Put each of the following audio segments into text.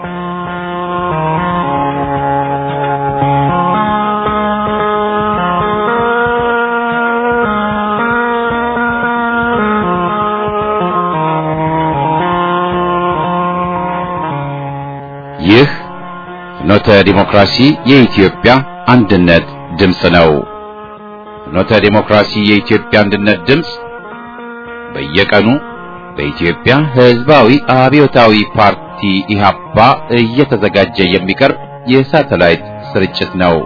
ይህ ፍኖተ ዲሞክራሲ የኢትዮጵያ አንድነት ድምፅ ነው። ፍኖተ ዲሞክራሲ የኢትዮጵያ አንድነት ድምፅ በየቀኑ በኢትዮጵያ ሕዝባዊ አብዮታዊ ፓርቲ ኢህአፓ እየተዘጋጀ የሚቀርብ የሳተላይት ስርጭት ነው።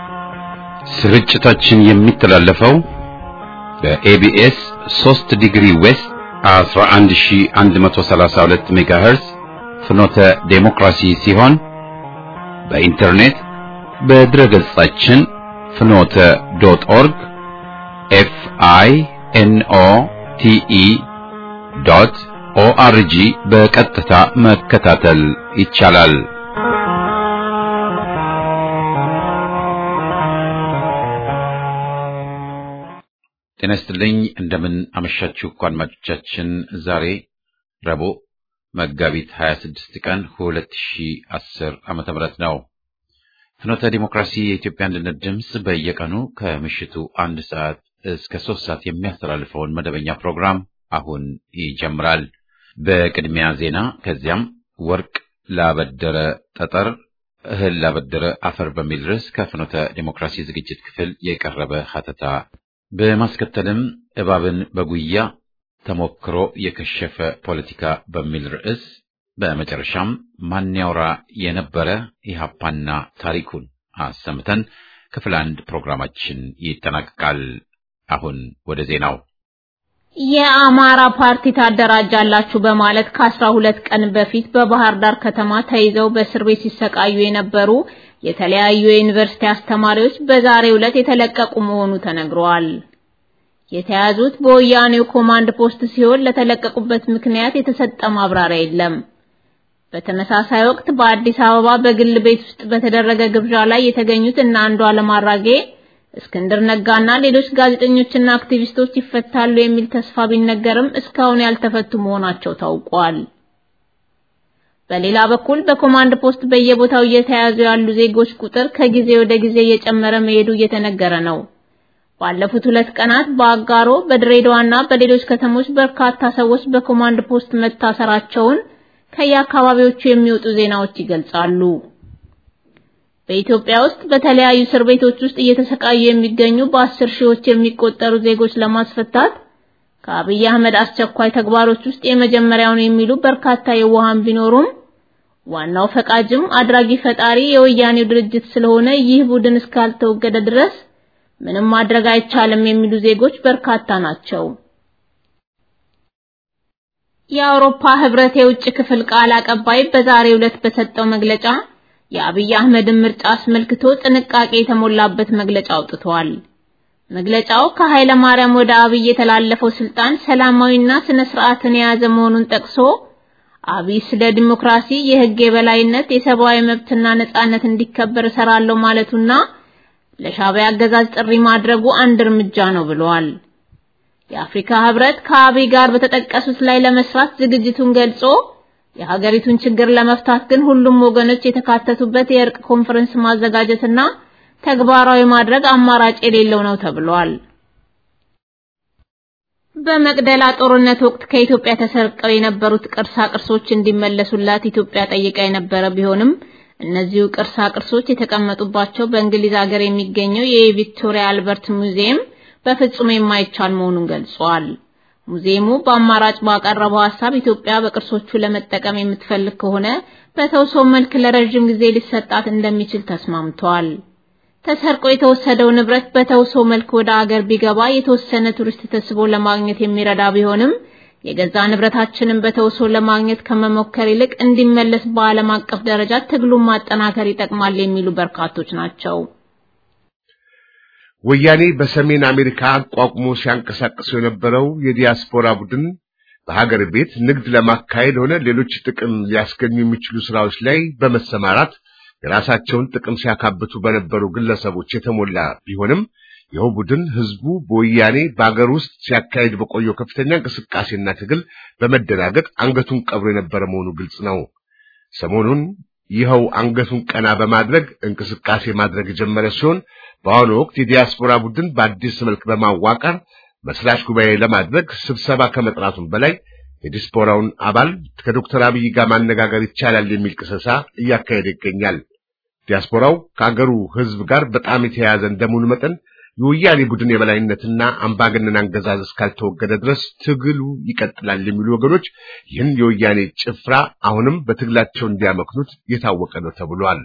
ስርጭታችን የሚተላለፈው በኤቢኤስ 3 ዲግሪ ዌስት 11132 ሜጋሄርዝ ፍኖተ ዴሞክራሲ ሲሆን በኢንተርኔት በድረ ገጻችን ፍኖተ ዶት ኦርግ ኤፍ አይ ኤን ኦ ቲ ኢ ዶት ኦአርጂ በቀጥታ መከታተል ይቻላል። ጤና ይስጥልኝ። እንደምን አመሻችሁ አድማጮቻችን። ዛሬ ረቡዕ መጋቢት 26 ቀን 2010 ዓመተ ምህረት ነው። ፍኖተ ዲሞክራሲ የኢትዮጵያ አንድነት ድምፅ በየቀኑ ከምሽቱ አንድ ሰዓት እስከ ሶስት ሰዓት የሚያስተላልፈውን መደበኛ ፕሮግራም አሁን ይጀምራል። በቅድሚያ ዜና፣ ከዚያም ወርቅ ላበደረ ጠጠር እህል ላበደረ አፈር በሚል ርዕስ ከፍኖተ ዲሞክራሲ ዝግጅት ክፍል የቀረበ ሀተታ በማስከተልም እባብን በጉያ ተሞክሮ የከሸፈ ፖለቲካ በሚል ርዕስ በመጨረሻም ማን ያውራ የነበረ ኢህአፓና ታሪኩን አሰምተን ክፍል አንድ ፕሮግራማችን ይጠናቀቃል። አሁን ወደ ዜናው። የአማራ ፓርቲ ታደራጃላችሁ በማለት ከአስራ ሁለት ቀን በፊት በባህር ዳር ከተማ ተይዘው በእስር ቤት ሲሰቃዩ የነበሩ የተለያዩ የዩኒቨርሲቲ አስተማሪዎች በዛሬው ዕለት የተለቀቁ መሆኑ ተነግሯል። የተያዙት በወያኔው ኮማንድ ፖስት ሲሆን ለተለቀቁበት ምክንያት የተሰጠ ማብራሪያ የለም። በተመሳሳይ ወቅት በአዲስ አበባ በግል ቤት ውስጥ በተደረገ ግብዣ ላይ የተገኙት እነ አንዱዓለም አራጌ፣ እስክንድር ነጋና ሌሎች ጋዜጠኞችና አክቲቪስቶች ይፈታሉ የሚል ተስፋ ቢነገርም እስካሁን ያልተፈቱ መሆናቸው ታውቋል። በሌላ በኩል በኮማንድ ፖስት በየቦታው እየተያዙ ያሉ ዜጎች ቁጥር ከጊዜ ወደ ጊዜ እየጨመረ መሄዱ እየተነገረ ነው። ባለፉት ሁለት ቀናት በአጋሮ በድሬዳዋና በሌሎች ከተሞች በርካታ ሰዎች በኮማንድ ፖስት መታሰራቸውን ከየአካባቢዎቹ የሚወጡ ዜናዎች ይገልጻሉ። በኢትዮጵያ ውስጥ በተለያዩ እስር ቤቶች ውስጥ እየተሰቃዩ የሚገኙ በአስር ሺዎች የሚቆጠሩ ዜጎች ለማስፈታት ከአብይ አህመድ አስቸኳይ ተግባሮች ውስጥ የመጀመሪያውን የሚሉ በርካታ የዋሃን ቢኖሩም ዋናው ፈቃጅም አድራጊ ፈጣሪ የወያኔው ድርጅት ስለሆነ ይህ ቡድን እስካልተወገደ ድረስ ምንም ማድረግ አይቻልም የሚሉ ዜጎች በርካታ ናቸው። የአውሮፓ ህብረት የውጭ ክፍል ቃል አቀባይ በዛሬው ዕለት በሰጠው መግለጫ የአብይ አህመድን ምርጫ አስመልክቶ ጥንቃቄ የተሞላበት መግለጫ አውጥቷል። መግለጫው ከኃይለ ማርያም ወደ አብይ የተላለፈው ስልጣን ሰላማዊና ስነ ስርዓትን የያዘ መሆኑን ጠቅሶ አብይ ስለ ዲሞክራሲ፣ የህግ የበላይነት፣ የሰብአዊ መብትና ነጻነት እንዲከበር እሰራለሁ ማለቱና ለሻዕቢያ አገዛዝ ጥሪ ማድረጉ አንድ እርምጃ ነው ብሏል። የአፍሪካ ህብረት ከአብይ ጋር በተጠቀሱት ላይ ለመስራት ዝግጅቱን ገልጾ የሀገሪቱን ችግር ለመፍታት ግን ሁሉም ወገኖች የተካተቱበት የእርቅ ኮንፈረንስ ማዘጋጀትና ተግባራዊ ማድረግ አማራጭ የሌለው ነው ተብሏል። በመቅደላ ጦርነት ወቅት ከኢትዮጵያ ተሰርቀው የነበሩት ቅርሳ ቅርሶች እንዲመለሱላት ኢትዮጵያ ጠይቃ የነበረ ቢሆንም እነዚሁ ቅርሳ ቅርሶች የተቀመጡባቸው በእንግሊዝ ሀገር የሚገኘው የቪክቶሪያ አልበርት ሙዚየም በፍጹም የማይቻል መሆኑን ገልጿል። ሙዚየሙ በአማራጭ ባቀረበው ሐሳብ ኢትዮጵያ በቅርሶቹ ለመጠቀም የምትፈልግ ከሆነ በተውሶ መልክ ለረጅም ጊዜ ሊሰጣት እንደሚችል ተስማምቷል። ተሰርቆ የተወሰደው ንብረት በተውሶ መልክ ወደ አገር ቢገባ የተወሰነ ቱሪስት ተስቦ ለማግኘት የሚረዳ ቢሆንም የገዛ ንብረታችንን በተውሶ ለማግኘት ከመሞከር ይልቅ እንዲመለስ በዓለም አቀፍ ደረጃ ትግሉን ማጠናከር ይጠቅማል የሚሉ በርካቶች ናቸው። ወያኔ በሰሜን አሜሪካ አቋቁሞ ሲያንቀሳቅሰው የነበረው የዲያስፖራ ቡድን በሀገር ቤት ንግድ ለማካሄድ ሆነ ሌሎች ጥቅም ሊያስገኙ የሚችሉ ስራዎች ላይ በመሰማራት የራሳቸውን ጥቅም ሲያካብቱ በነበሩ ግለሰቦች የተሞላ ቢሆንም ይኸው ቡድን ህዝቡ በወያኔ በአገር ውስጥ ሲያካሄድ በቆየው ከፍተኛ እንቅስቃሴና ትግል በመደናገጥ አንገቱን ቀብሮ የነበረ መሆኑ ግልጽ ነው። ሰሞኑን ይኸው አንገቱን ቀና በማድረግ እንቅስቃሴ ማድረግ የጀመረ ሲሆን በአሁኑ ወቅት የዲያስፖራ ቡድን በአዲስ መልክ በማዋቀር መስራች ጉባኤ ለማድረግ ስብሰባ ከመጥራቱም በላይ የዲያስፖራውን አባል ከዶክተር አብይ ጋር ማነጋገር ይቻላል የሚል ቅሰሳ እያካሄደ ይገኛል። ዲያስፖራው ከአገሩ ሕዝብ ጋር በጣም የተያያዘ እንደመሆኑ መጠን የወያኔ ቡድን የበላይነትና አምባገነን አገዛዝ እስካልተወገደ ድረስ ትግሉ ይቀጥላል የሚሉ ወገኖች ይህን የወያኔ ጭፍራ አሁንም በትግላቸው እንዲያመክኑት የታወቀ ነው ተብሏል።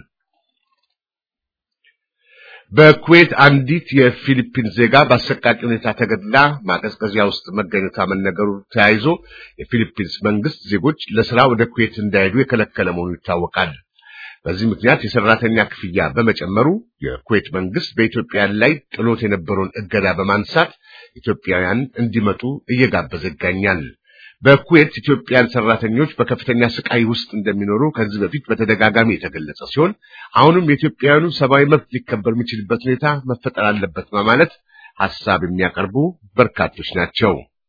በኩዌት አንዲት የፊሊፒን ዜጋ በአሰቃቂ ሁኔታ ተገድላ ማቀዝቀዣ ውስጥ መገኘቷ መነገሩ ተያይዞ የፊሊፒንስ መንግስት ዜጎች ለስራ ወደ ኩዌት እንዳይሄዱ የከለከለ መሆኑ ይታወቃል። በዚህ ምክንያት የሰራተኛ ክፍያ በመጨመሩ የኩዌት መንግስት በኢትዮጵያን ላይ ጥሎት የነበረውን እገዳ በማንሳት ኢትዮጵያውያን እንዲመጡ እየጋበዘ ይገኛል። በኩዌት ኢትዮጵያን ሰራተኞች በከፍተኛ ስቃይ ውስጥ እንደሚኖሩ ከዚህ በፊት በተደጋጋሚ የተገለጸ ሲሆን አሁንም የኢትዮጵያውያኑ ሰብአዊ መብት ሊከበር የሚችልበት ሁኔታ መፈጠር አለበት በማለት ሐሳብ የሚያቀርቡ በርካቶች ናቸው።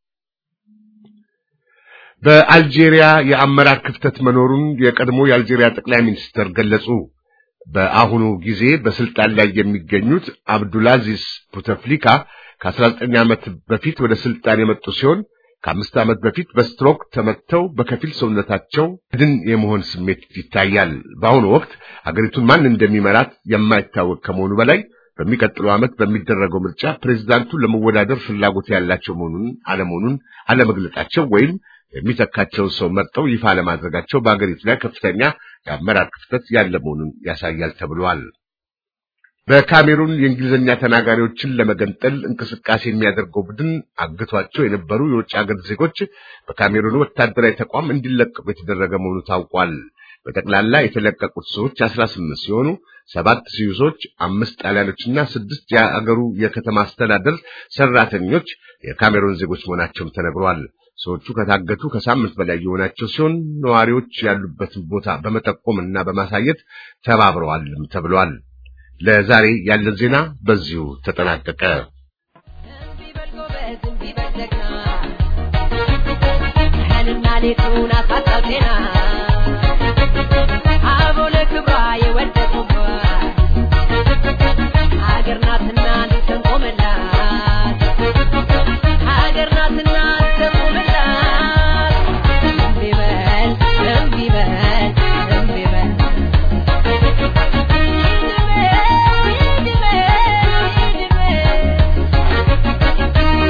በአልጄሪያ የአመራር ክፍተት መኖሩን የቀድሞ የአልጄሪያ ጠቅላይ ሚኒስትር ገለጹ። በአሁኑ ጊዜ በስልጣን ላይ የሚገኙት አብዱልአዚዝ ቡተፍሊካ ከ19 ዓመት በፊት ወደ ስልጣን የመጡ ሲሆን ከአምስት ዓመት በፊት በስትሮክ ተመተው በከፊል ሰውነታቸው ድን የመሆን ስሜት ይታያል። በአሁኑ ወቅት አገሪቱን ማን እንደሚመራት የማይታወቅ ከመሆኑ በላይ በሚቀጥለው ዓመት በሚደረገው ምርጫ ፕሬዝዳንቱ ለመወዳደር ፍላጎት ያላቸው መሆኑን አለመሆኑን አለመግለጻቸው ወይም የሚተካቸውን ሰው መርጠው ይፋ ለማድረጋቸው በአገሪቱ ላይ ከፍተኛ የአመራር ክፍተት ያለ መሆኑን ያሳያል ተብሏል። በካሜሩን የእንግሊዝኛ ተናጋሪዎችን ለመገንጠል እንቅስቃሴ የሚያደርገው ቡድን አግቷቸው የነበሩ የውጭ ሀገር ዜጎች በካሜሩን ወታደራዊ ተቋም እንዲለቀቁ የተደረገ መሆኑ ታውቋል። በጠቅላላ የተለቀቁት ሰዎች አስራ ስምንት ሲሆኑ ሰባት ስዊሶች፣ አምስት ጣሊያኖችና ስድስት የአገሩ የከተማ አስተዳደር ሰራተኞች የካሜሩን ዜጎች መሆናቸውም ተነግሯል። ሰዎቹ ከታገቱ ከሳምንት በላይ የሆናቸው ሲሆን ነዋሪዎች ያሉበትን ቦታ በመጠቆም እና በማሳየት ተባብረዋልም ተብሏል። ለዛሬ ያለን ዜና በዚሁ ተጠናቀቀ።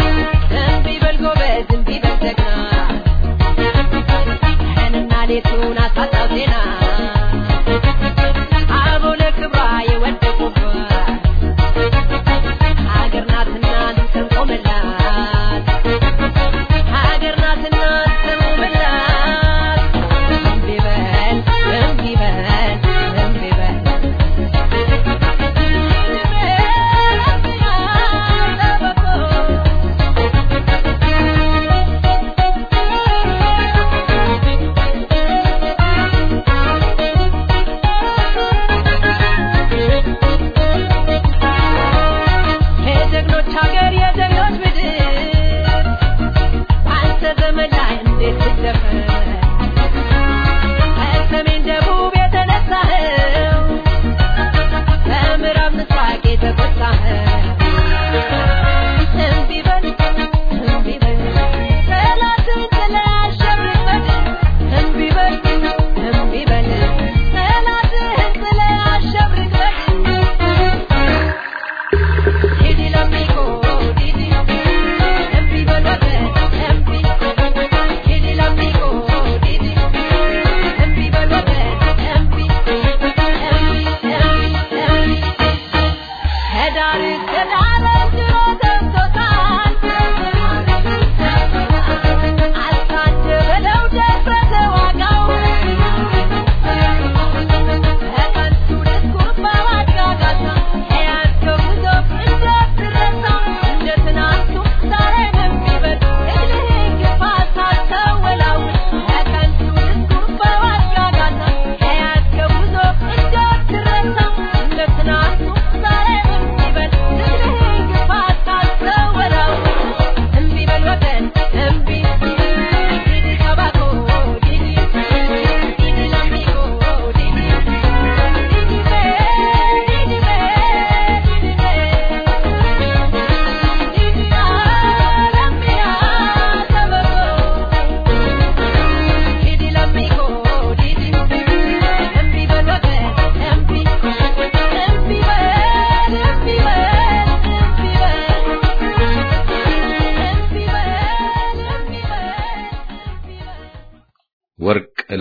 Thank you.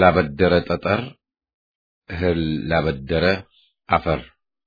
ላበደረ ጠጠር፣ እህል ላበደረ አፈር።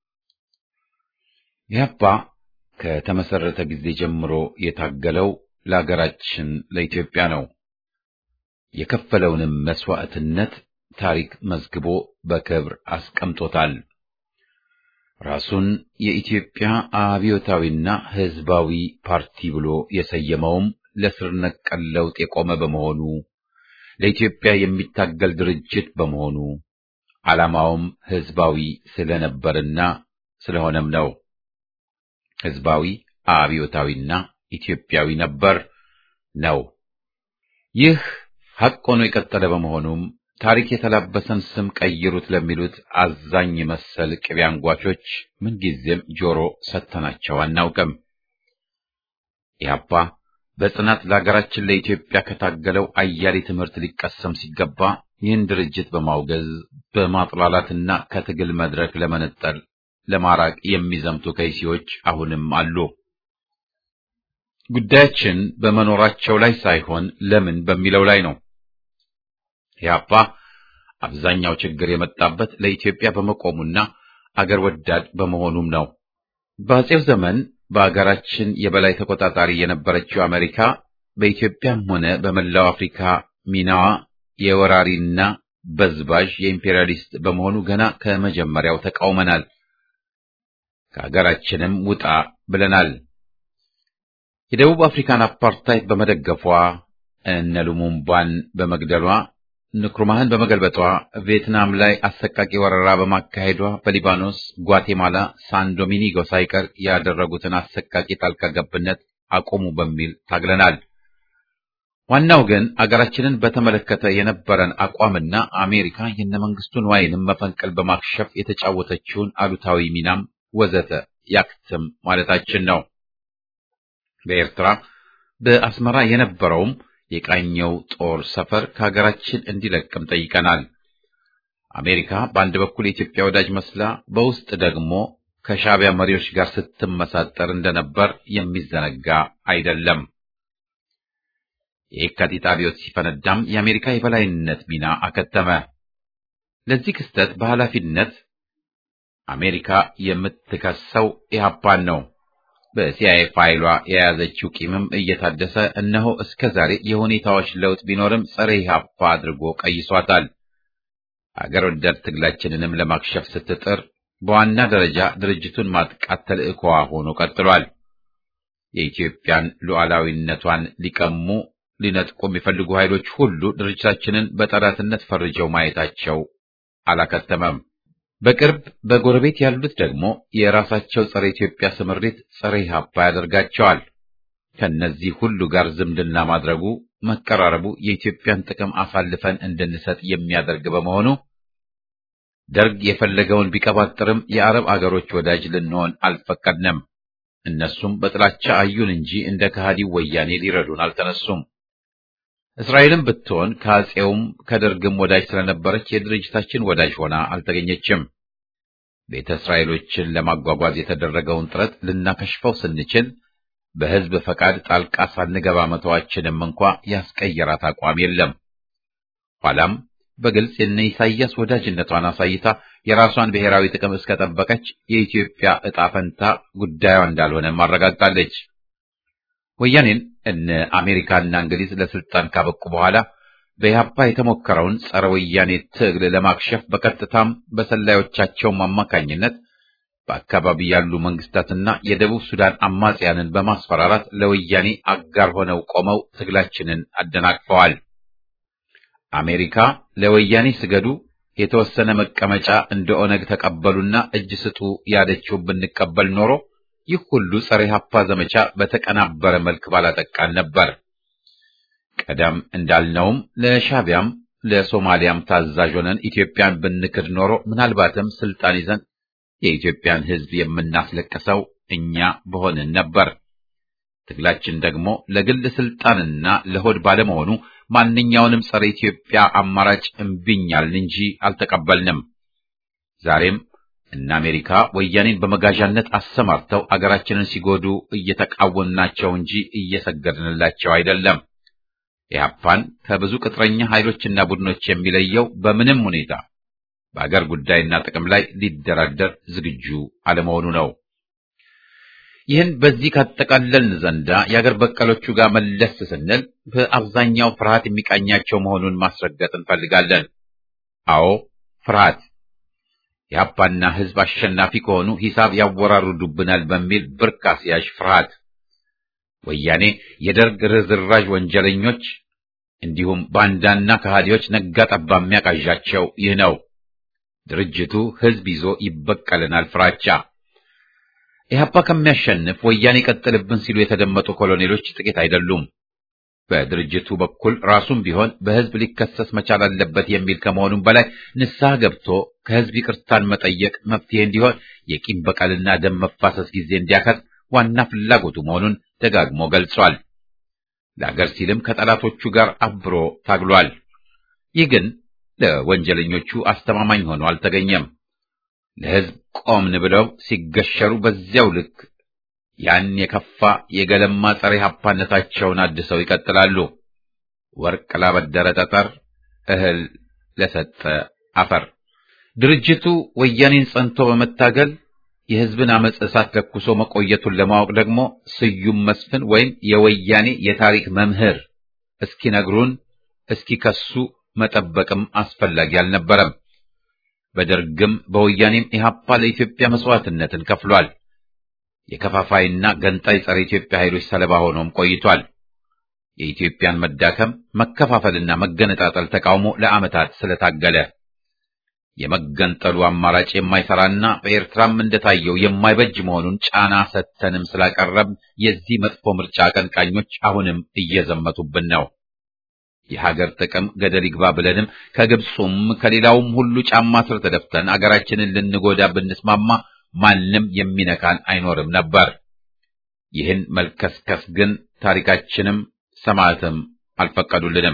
ኢህአፓ ከተመሰረተ ጊዜ ጀምሮ የታገለው ለሀገራችን ለኢትዮጵያ ነው። የከፈለውንም መስዋዕትነት ታሪክ መዝግቦ በክብር አስቀምጦታል። ራሱን የኢትዮጵያ አብዮታዊና ሕዝባዊ ፓርቲ ብሎ የሰየመውም ለስር ነቀል ለውጥ የቆመ በመሆኑ ለኢትዮጵያ የሚታገል ድርጅት በመሆኑ ዓላማውም ሕዝባዊ ስለነበርና ስለሆነም ነው። ሕዝባዊ አብዮታዊና ኢትዮጵያዊ ነበር ነው። ይህ ሐቅ ሆኖ የቀጠለ በመሆኑም ታሪክ የተላበሰን ስም ቀይሩት ለሚሉት አዛኝ መሰል ቅቤ አንጓቾች ምንጊዜም ጆሮ ሰጥተናቸው አናውቅም። ኢህአፓ በጽናት ለሀገራችን ለኢትዮጵያ ከታገለው አያሌ ትምህርት ሊቀሰም ሲገባ ይህን ድርጅት በማውገዝ በማጥላላትና ከትግል መድረክ ለመነጠል ለማራቅ የሚዘምቱ ከይሲዎች አሁንም አሉ። ጉዳያችን በመኖራቸው ላይ ሳይሆን ለምን በሚለው ላይ ነው። ኢህአፓ አብዛኛው ችግር የመጣበት ለኢትዮጵያ በመቆሙና አገር ወዳድ በመሆኑም ነው። በአጼው ዘመን በአገራችን የበላይ ተቆጣጣሪ የነበረችው አሜሪካ በኢትዮጵያም ሆነ በመላው አፍሪካ ሚናዋ የወራሪና በዝባዥ የኢምፔሪያሊስት በመሆኑ ገና ከመጀመሪያው ተቃውመናል። ከሀገራችንም ውጣ ብለናል። የደቡብ አፍሪካን አፓርታይድ በመደገፏ እነ ሉሙምባን በመግደሏ ንክሩማህን በመገልበጧ ቪየትናም ላይ አሰቃቂ ወረራ በማካሄዷ በሊባኖስ፣ ጓቴማላ፣ ሳን ዶሚኒጎ ሳይቀር ያደረጉትን አሰቃቂ ጣልቃ ገብነት አቆሙ በሚል ታግለናል። ዋናው ግን አገራችንን በተመለከተ የነበረን አቋምና አሜሪካ የነመንግስቱ ንዋይንም መፈንቅል በማክሸፍ የተጫወተችውን አሉታዊ ሚናም ወዘተ ያክትም ማለታችን ነው። በኤርትራ በአስመራ የነበረውም የቃኘው ጦር ሰፈር ከሀገራችን እንዲለቅም ጠይቀናል። አሜሪካ በአንድ በኩል የኢትዮጵያ ወዳጅ መስላ በውስጥ ደግሞ ከሻዕቢያ መሪዎች ጋር ስትመሳጠር እንደነበር የሚዘነጋ አይደለም። የየካቲት አብዮት ሲፈነዳም የአሜሪካ የበላይነት ሚና አከተመ። ለዚህ ክስተት በኃላፊነት አሜሪካ የምትከሰው ኢህአፓን ነው። በሲአይኤ ፋይሏ የያዘችው ቂምም እየታደሰ እነሆ እስከ ዛሬ የሁኔታዎች ለውጥ ቢኖርም ጸረ ኢህአፓ አድርጎ ቀይሷታል። አገር ወዳድ ትግላችንንም ለማክሸፍ ስትጥር በዋና ደረጃ ድርጅቱን ማጥቃት ተልዕኮዋ ሆኖ ቀጥሏል። የኢትዮጵያን ሉዓላዊነቷን ሊቀሙ ሊነጥቁ የሚፈልጉ ኃይሎች ሁሉ ድርጅታችንን በጠላትነት ፈርጀው ማየታቸው አላከተመም። በቅርብ በጎረቤት ያሉት ደግሞ የራሳቸው ጸረ ኢትዮጵያ ስምሪት ጸረ ኢህአፓ ያደርጋቸዋል። ከነዚህ ሁሉ ጋር ዝምድና ማድረጉ መቀራረቡ የኢትዮጵያን ጥቅም አሳልፈን እንድንሰጥ የሚያደርግ በመሆኑ ደርግ የፈለገውን ቢቀባጥርም የአረብ አገሮች ወዳጅ ልንሆን አልፈቀድንም። እነሱም በጥላቻ አዩን እንጂ እንደ ከሃዲው ወያኔ ሊረዱን አልተነሱም። እስራኤልም ብትሆን ከአጼውም ከደርግም ወዳጅ ስለነበረች የድርጅታችን ወዳጅ ሆና አልተገኘችም። ቤተ እስራኤሎችን ለማጓጓዝ የተደረገውን ጥረት ልናከሽፈው ስንችል በሕዝብ ፈቃድ ጣልቃ ሳንገባ መተዋችንም እንኳ ያስቀየራት አቋም የለም። ኋላም በግልጽ የነ ኢሳይያስ ወዳጅነቷን አሳይታ የራሷን ብሔራዊ ጥቅም እስከጠበቀች የኢትዮጵያ ዕጣ ፈንታ ጉዳዩ እንዳልሆነም አረጋግጣለች። ወያኔን እነ አሜሪካና እንግሊዝ ለስልጣን ካበቁ በኋላ በኢህአፓ የተሞከረውን ጸረ ወያኔ ትግል ለማክሸፍ በቀጥታም በሰላዮቻቸውም አማካኝነት በአካባቢ ያሉ መንግስታትና የደቡብ ሱዳን አማጽያንን በማስፈራራት ለወያኔ አጋር ሆነው ቆመው ትግላችንን አደናቅፈዋል። አሜሪካ ለወያኔ ስገዱ፣ የተወሰነ መቀመጫ እንደ ኦነግ ተቀበሉና እጅ ስጡ ያለችው ብንቀበል ኖሮ ይህ ሁሉ ጸረ ኢህአፓ ዘመቻ በተቀናበረ መልክ ባላጠቃን ነበር። ቀደም እንዳልነውም ለሻቢያም ለሶማሊያም ታዛዥ ሆነን ኢትዮጵያን ብንክድ ኖሮ ምናልባትም ስልጣን ይዘን የኢትዮጵያን ሕዝብ የምናስለቅሰው እኛ በሆንን ነበር። ትግላችን ደግሞ ለግል ስልጣንና ለሆድ ባለመሆኑ ማንኛውንም ጸረ ኢትዮጵያ አማራጭ እምቢኛልን እንጂ አልተቀበልንም። ዛሬም እነ አሜሪካ ወያኔን በመጋዣነት አሰማርተው አገራችንን ሲጎዱ እየተቃወምናቸው እንጂ እየሰገድንላቸው አይደለም። ኢህአፓን ከብዙ ቅጥረኛ ኃይሎችና ቡድኖች የሚለየው በምንም ሁኔታ በአገር ጉዳይና ጥቅም ላይ ሊደራደር ዝግጁ አለመሆኑ ነው። ይህን በዚህ ካጠቃለልን ዘንዳ የአገር በቀሎቹ ጋር መለስ ስንል በአብዛኛው ፍርሃት የሚቃኛቸው መሆኑን ማስረገጥ እንፈልጋለን። አዎ ፍርሃት የአባና ህዝብ አሸናፊ ከሆኑ ሂሳብ ያወራርዱብናል በሚል ብርክ አስያዥ ፍርሃት ወያኔ የደርግ ርዝራዥ ወንጀለኞች እንዲሁም ባንዳና ከሃዲዎች ነጋ ጠባ የሚያቃዣቸው ይህ ነው። ድርጅቱ ህዝብ ይዞ ይበቀልናል ፍራቻ። ኢህአፓ ከሚያሸንፍ ወያኔ ቀጥልብን ሲሉ የተደመጡ ኮሎኔሎች ጥቂት አይደሉም። በድርጅቱ በኩል ራሱም ቢሆን በህዝብ ሊከሰስ መቻል አለበት የሚል ከመሆኑም በላይ ንስሐ ገብቶ ከህዝብ ይቅርታን መጠየቅ መፍትሄ እንዲሆን የቂም በቀልና ደም መፋሰስ ጊዜ እንዲያከት ዋና ፍላጎቱ መሆኑን ደጋግሞ ገልጿል። ለአገር ሲልም ከጠላቶቹ ጋር አብሮ ታግሏል። ይህ ግን ለወንጀለኞቹ አስተማማኝ ሆኖ አልተገኘም። ለህዝብ ቆምን ብለው ሲገሸሩ በዚያው ልክ ያን የከፋ የገለማ ጸረ ኢህአፓነታቸውን አድሰው ይቀጥላሉ። ወርቅ ላበደረ ጠጠር፣ እህል ለሰጠ አፈር። ድርጅቱ ወያኔን ጸንቶ በመታገል የህዝብን አመፅ እሳት ለኩሶ መቆየቱን ለማወቅ ደግሞ ስዩም መስፍን ወይም የወያኔ የታሪክ መምህር እስኪነግሩን እስኪከሱ መጠበቅም አስፈላጊ አልነበረም። በደርግም በወያኔም ኢህአፓ ለኢትዮጵያ መስዋዕትነትን ከፍሏል። የከፋፋይና ገንጣይ ጸረ ኢትዮጵያ ኃይሎች ሰለባ ሆኖም ቆይቷል። የኢትዮጵያን መዳከም መከፋፈልና መገነጣጠል ተቃውሞ ለዓመታት ስለታገለ የመገንጠሉ አማራጭ የማይሰራና በኤርትራም እንደታየው የማይበጅ መሆኑን ጫና ሰተንም ስላቀረብ የዚህ መጥፎ ምርጫ አቀንቃኞች አሁንም እየዘመቱብን ነው። የሀገር ጥቅም ገደል ይግባ ብለንም ከግብፁም ከሌላውም ሁሉ ጫማ ስር ተደፍተን አገራችንን ልንጎዳ ብንስማማ ማንም የሚነካን አይኖርም ነበር። ይህን መልከስከስ ግን ታሪካችንም ሰማዕትም አልፈቀዱልንም።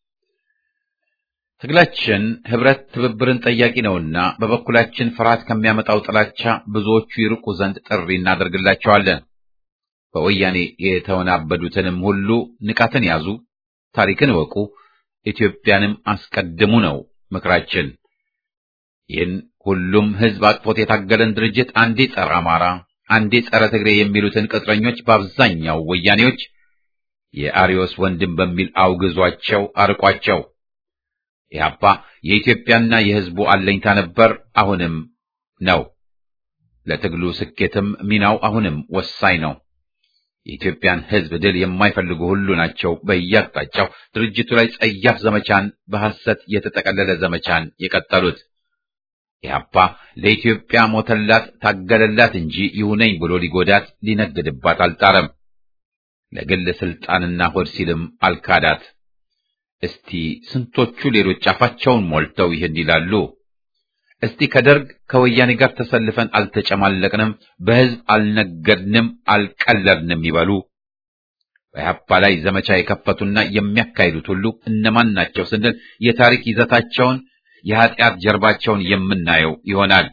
ትግላችን ህብረት፣ ትብብርን ጠያቂ ነውና በበኩላችን ፍርሃት ከሚያመጣው ጥላቻ ብዙዎቹ ይርቁ ዘንድ ጥሪ እናደርግላቸዋለን። በወያኔ የተወናበዱትንም ሁሉ ንቃትን ያዙ፣ ታሪክን እወቁ፣ ኢትዮጵያንም አስቀድሙ ነው ምክራችን። ይህን ሁሉም ህዝብ አቅፎት የታገለን ድርጅት አንዴ ጸረ አማራ፣ አንዴ ጸረ ትግሬ የሚሉትን ቅጥረኞች በአብዛኛው ወያኔዎች የአሪዮስ ወንድም በሚል አውግዟቸው አርቋቸው። ኢህአፓ የኢትዮጵያና የህዝቡ አለኝታ ነበር፣ አሁንም ነው። ለትግሉ ስኬትም ሚናው አሁንም ወሳኝ ነው። የኢትዮጵያን ህዝብ ድል የማይፈልጉ ሁሉ ናቸው በየአቅጣጫው ድርጅቱ ላይ ጸያፍ ዘመቻን፣ በሐሰት የተጠቀለለ ዘመቻን የቀጠሉት። ኢህአፓ ለኢትዮጵያ ሞተላት፣ ታገለላት እንጂ ይሁነኝ ብሎ ሊጎዳት ሊነግድባት አልጣረም። ለግል ስልጣንና ሆድ ሲልም አልካዳት። እስቲ ስንቶቹ ሌሎች አፋቸውን ሞልተው ይህን ይላሉ? እስቲ ከደርግ ከወያኔ ጋር ተሰልፈን አልተጨማለቅንም፣ በህዝብ አልነገድንም፣ አልቀለድንም ይበሉ። በኢህአፓ ላይ ዘመቻ የከፈቱና የሚያካሂዱት ሁሉ እነማን ናቸው ስንል የታሪክ ይዘታቸውን የኃጢአት ጀርባቸውን የምናየው ይሆናል።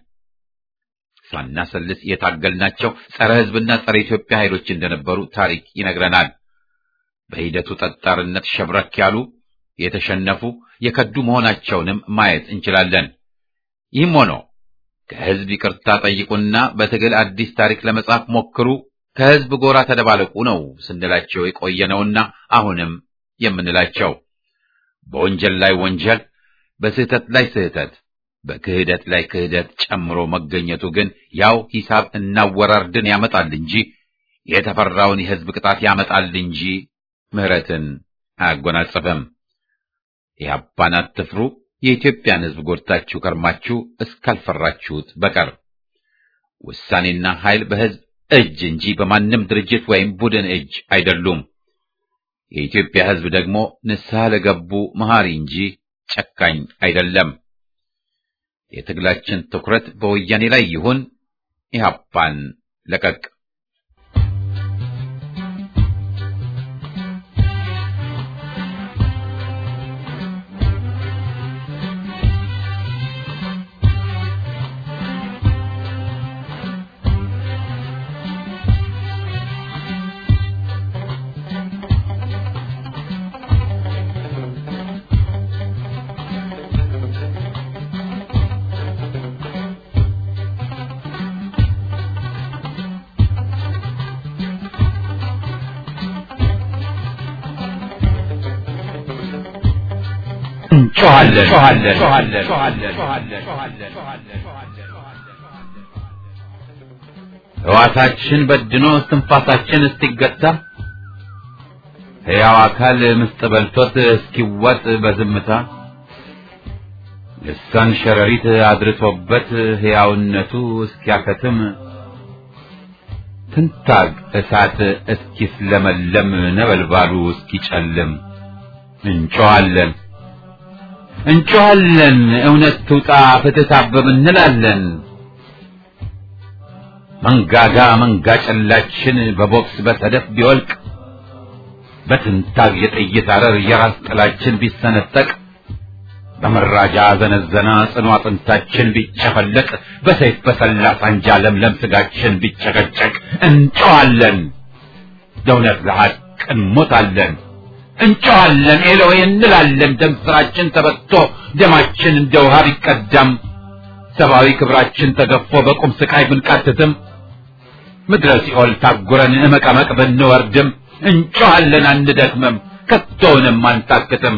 ሳናሰልስ የታገልናቸው ጸረ ህዝብና ጸረ ኢትዮጵያ ኃይሎች እንደነበሩ ታሪክ ይነግረናል። በሂደቱ ጠጣርነት ሸብረክ ያሉ የተሸነፉ የከዱ መሆናቸውንም ማየት እንችላለን። ይህም ሆኖ ከህዝብ ይቅርታ ጠይቁና በትግል አዲስ ታሪክ ለመጻፍ ሞክሩ፣ ከህዝብ ጎራ ተደባለቁ ነው ስንላቸው የቆየነውና አሁንም የምንላቸው በወንጀል ላይ ወንጀል፣ በስህተት ላይ ስህተት፣ በክህደት ላይ ክህደት ጨምሮ መገኘቱ ግን ያው ሂሳብ እናወራርድን ያመጣል እንጂ የተፈራውን የህዝብ ቅጣት ያመጣል እንጂ ምህረትን አያጎናጽፍም። ኢህአፓን አትፍሩ፣ የኢትዮጵያን ህዝብ ጎድታችሁ ከርማችሁ እስካልፈራችሁት በቀር ውሳኔና ኃይል በህዝብ እጅ እንጂ በማንም ድርጅት ወይም ቡድን እጅ አይደሉም። የኢትዮጵያ ህዝብ ደግሞ ንስሐ ለገቡ መሐሪ እንጂ ጨካኝ አይደለም። የትግላችን ትኩረት በወያኔ ላይ ይሁን። ኢህአፓን ለቀቅ እንጮኻለን። ሕዋሳችን በድኖ እስትንፋሳችን እስኪገታ ሕያው አካል ምስጥ በልቶት እስኪዋጥ በዝምታ ልሳን ሸረሪት አድርቶበት ሕያውነቱ እስኪያከትም ትንታግ እሳት እስኪስለመለም ነበልባሉ እስኪጨልም እንጮኻለን እንጮኻለን እውነት ትውጣ ፍትህ ታብብ እንላለን። መንጋጋ መንጋ ጨላችን በቦክስ በሰደፍ ቢወልቅ በትንታግ የጥይት አረር የራስ ጥላችን ቢሰነጠቅ በመራጃ ዘነዘና ጽኑ አጥንታችን ቢጨፈለቅ በሰይፍ በሰላ ሳንጃ ለምለም ስጋችን ቢጨቀጨቅ እንጮኻለን ለእውነት ለሐቅ እንሞታለን። እንጮኻለን ኤሎሄ እንላለን። ደም ስራችን ተበቶ ደማችን እንደ ውሃ ቢቀዳም ሰብአዊ ክብራችን ተገፎ በቁም ስቃይ ብንቃትትም ምድረ ሲኦል ታጉረን እመቀመቅ ብንወርድም እንጮኻለን አንደክምም፣ ከቶውንም አንታክትም።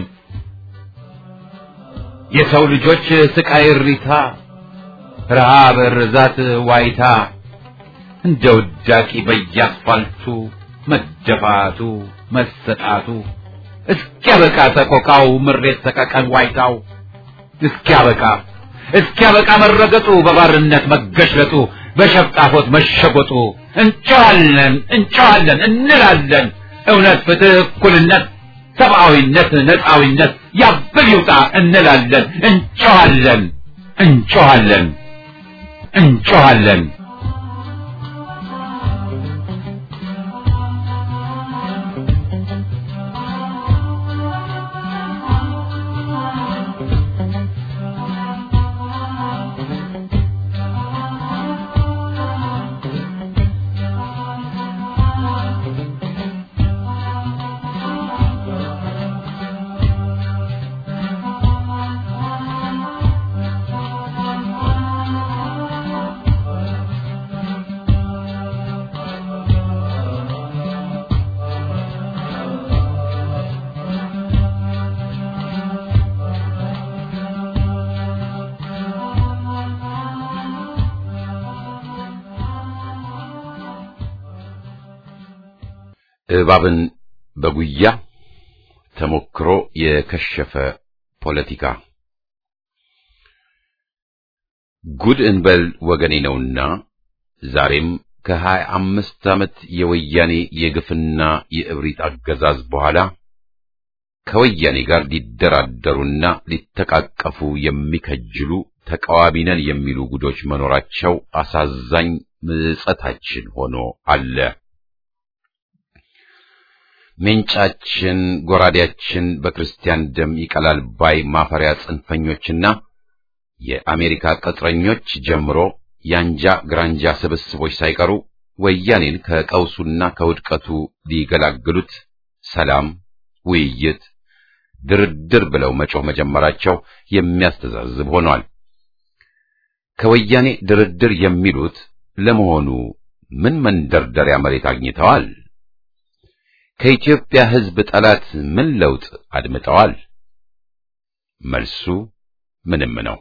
የሰው ልጆች ስቃይ እሪታ፣ ረሃብ፣ ርዛት፣ ዋይታ እንደ ውዳቂ በየአስፋልቱ መደፋቱ መሰጣቱ እስኪያበቃ ሰቆቃው ምሬት ሰቀቀን ዋይታው እስኪያበቃ እስኪያበቃ መረገጡ በባርነት መገሽለጡ በሸፍጣፎት መሸጎጡ እንጮኻለን እንጮኻለን እንላለን እውነት ፍትህ እኩልነት ሰብአዊነት ነፃዊነት ያብል ይውጣ እንላለን እንጮኻለን እንጮኻለን እንጮኻለን እባብን በጉያ ተሞክሮ የከሸፈ ፖለቲካ ጉድ እንበል ወገኔ ነውና ዛሬም ከሀያ አምስት ዓመት የወያኔ የግፍና የእብሪት አገዛዝ በኋላ ከወያኔ ጋር ሊደራደሩና ሊተቃቀፉ የሚከጅሉ ተቃዋሚ ነን የሚሉ ጉዶች መኖራቸው አሳዛኝ ምጸታችን ሆኖ አለ። ሜንጫችን ጎራዴያችን በክርስቲያን ደም ይቀላል ባይ ማፈሪያ ጽንፈኞችና የአሜሪካ ቅጥረኞች ጀምሮ ያንጃ ግራንጃ ስብስቦች ሳይቀሩ ወያኔን ከቀውሱና ከውድቀቱ ሊገላግሉት ሰላም፣ ውይይት፣ ድርድር ብለው መጮህ መጀመራቸው የሚያስተዛዝብ ሆኗል። ከወያኔ ድርድር የሚሉት ለመሆኑ ምን መንደርደሪያ መሬት አግኝተዋል? ከኢትዮጵያ ሕዝብ ጠላት ምን ለውጥ አድምጠዋል? መልሱ ምንም ነው።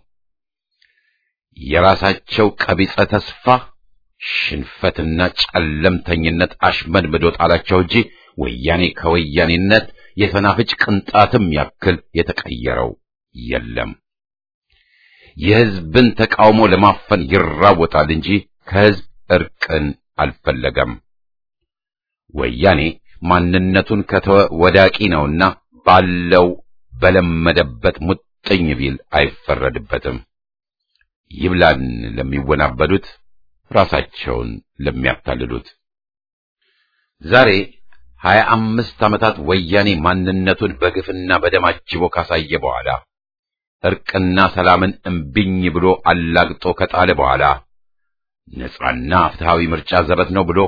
የራሳቸው ቀቢጸ ተስፋ ሽንፈትና ጨለምተኝነት አሽመድምዶ ጣላቸው እንጂ ወያኔ ከወያኔነት የሰናፍጭ ቅንጣትም ያክል የተቀየረው የለም። የሕዝብን ተቃውሞ ለማፈን ይራወጣል እንጂ ከሕዝብ እርቅን አልፈለገም። ወያኔ ማንነቱን ከተወ ወዳቂ ነውና ባለው በለመደበት ሙጥኝ ቢል አይፈረድበትም። ይብላን ለሚወናበዱት ራሳቸውን ለሚያታልሉት። ዛሬ ሀያ አምስት ዓመታት ወያኔ ማንነቱን በግፍና በደም አጅቦ ካሳየ በኋላ እርቅና ሰላምን እምቢኝ ብሎ አላግጦ ከጣለ በኋላ ነጻና ፍትሃዊ ምርጫ ዘበት ነው ብሎ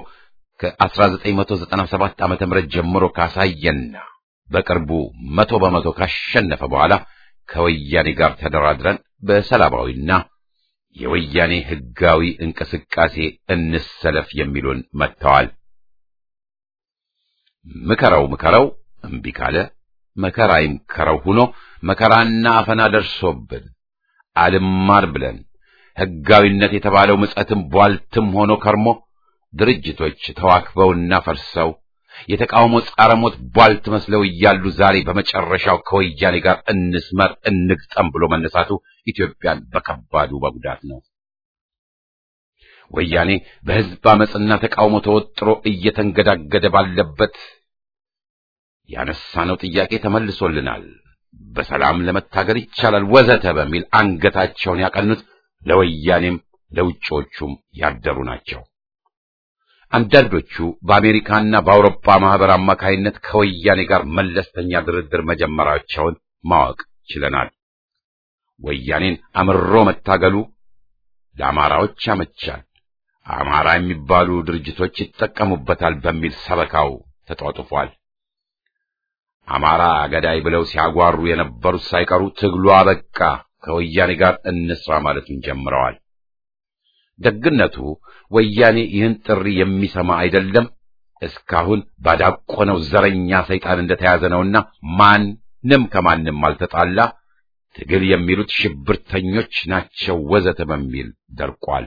ከ1997 ዓመተ ምህረት ጀምሮ ካሳየና በቅርቡ መቶ በመቶ ካሸነፈ በኋላ ከወያኔ ጋር ተደራድረን በሰላማዊና የወያኔ ሕጋዊ እንቅስቃሴ እንሰለፍ የሚሉን መጥተዋል። ምከረው ምከረው እምቢ ካለ መከራ ይምከረው ሆኖ መከራና አፈና ደርሶብን አልማር ብለን ሕጋዊነት የተባለው ምጸትም ቧልትም ሆኖ ከርሞ ድርጅቶች ተዋክበውና ፈርሰው የተቃውሞ ጻረ ሞት ቧልት መስለው እያሉ ዛሬ በመጨረሻው ከወያኔ ጋር እንስመር እንግጠም ብሎ መነሳቱ ኢትዮጵያን በከባዱ መጉዳት ነው። ወያኔ በሕዝብ አመፅና ተቃውሞ ተወጥሮ እየተንገዳገደ ባለበት ያነሳነው ጥያቄ ተመልሶልናል፣ በሰላም ለመታገል ይቻላል ወዘተ በሚል አንገታቸውን ያቀኑት ለወያኔም ለውጮቹም ያደሩ ናቸው። አንዳንዶቹ በአሜሪካና በአውሮፓ ማህበር አማካይነት ከወያኔ ጋር መለስተኛ ድርድር መጀመራቸውን ማወቅ ችለናል። ወያኔን አምሮ መታገሉ ለአማራዎች ያመቻል፣ አማራ የሚባሉ ድርጅቶች ይጠቀሙበታል በሚል ሰበካው ተጧጡፏል። አማራ ገዳይ ብለው ሲያጓሩ የነበሩት ሳይቀሩ ትግሉ አበቃ፣ ከወያኔ ጋር እንስራ ማለቱን ጀምረዋል። ደግነቱ ወያኔ ይህን ጥሪ የሚሰማ አይደለም። እስካሁን ባዳቆነው ዘረኛ ሰይጣን እንደተያዘ ነውና ማንም ከማንም አልተጣላ፣ ትግል የሚሉት ሽብርተኞች ናቸው ወዘተ በሚል ደርቋል።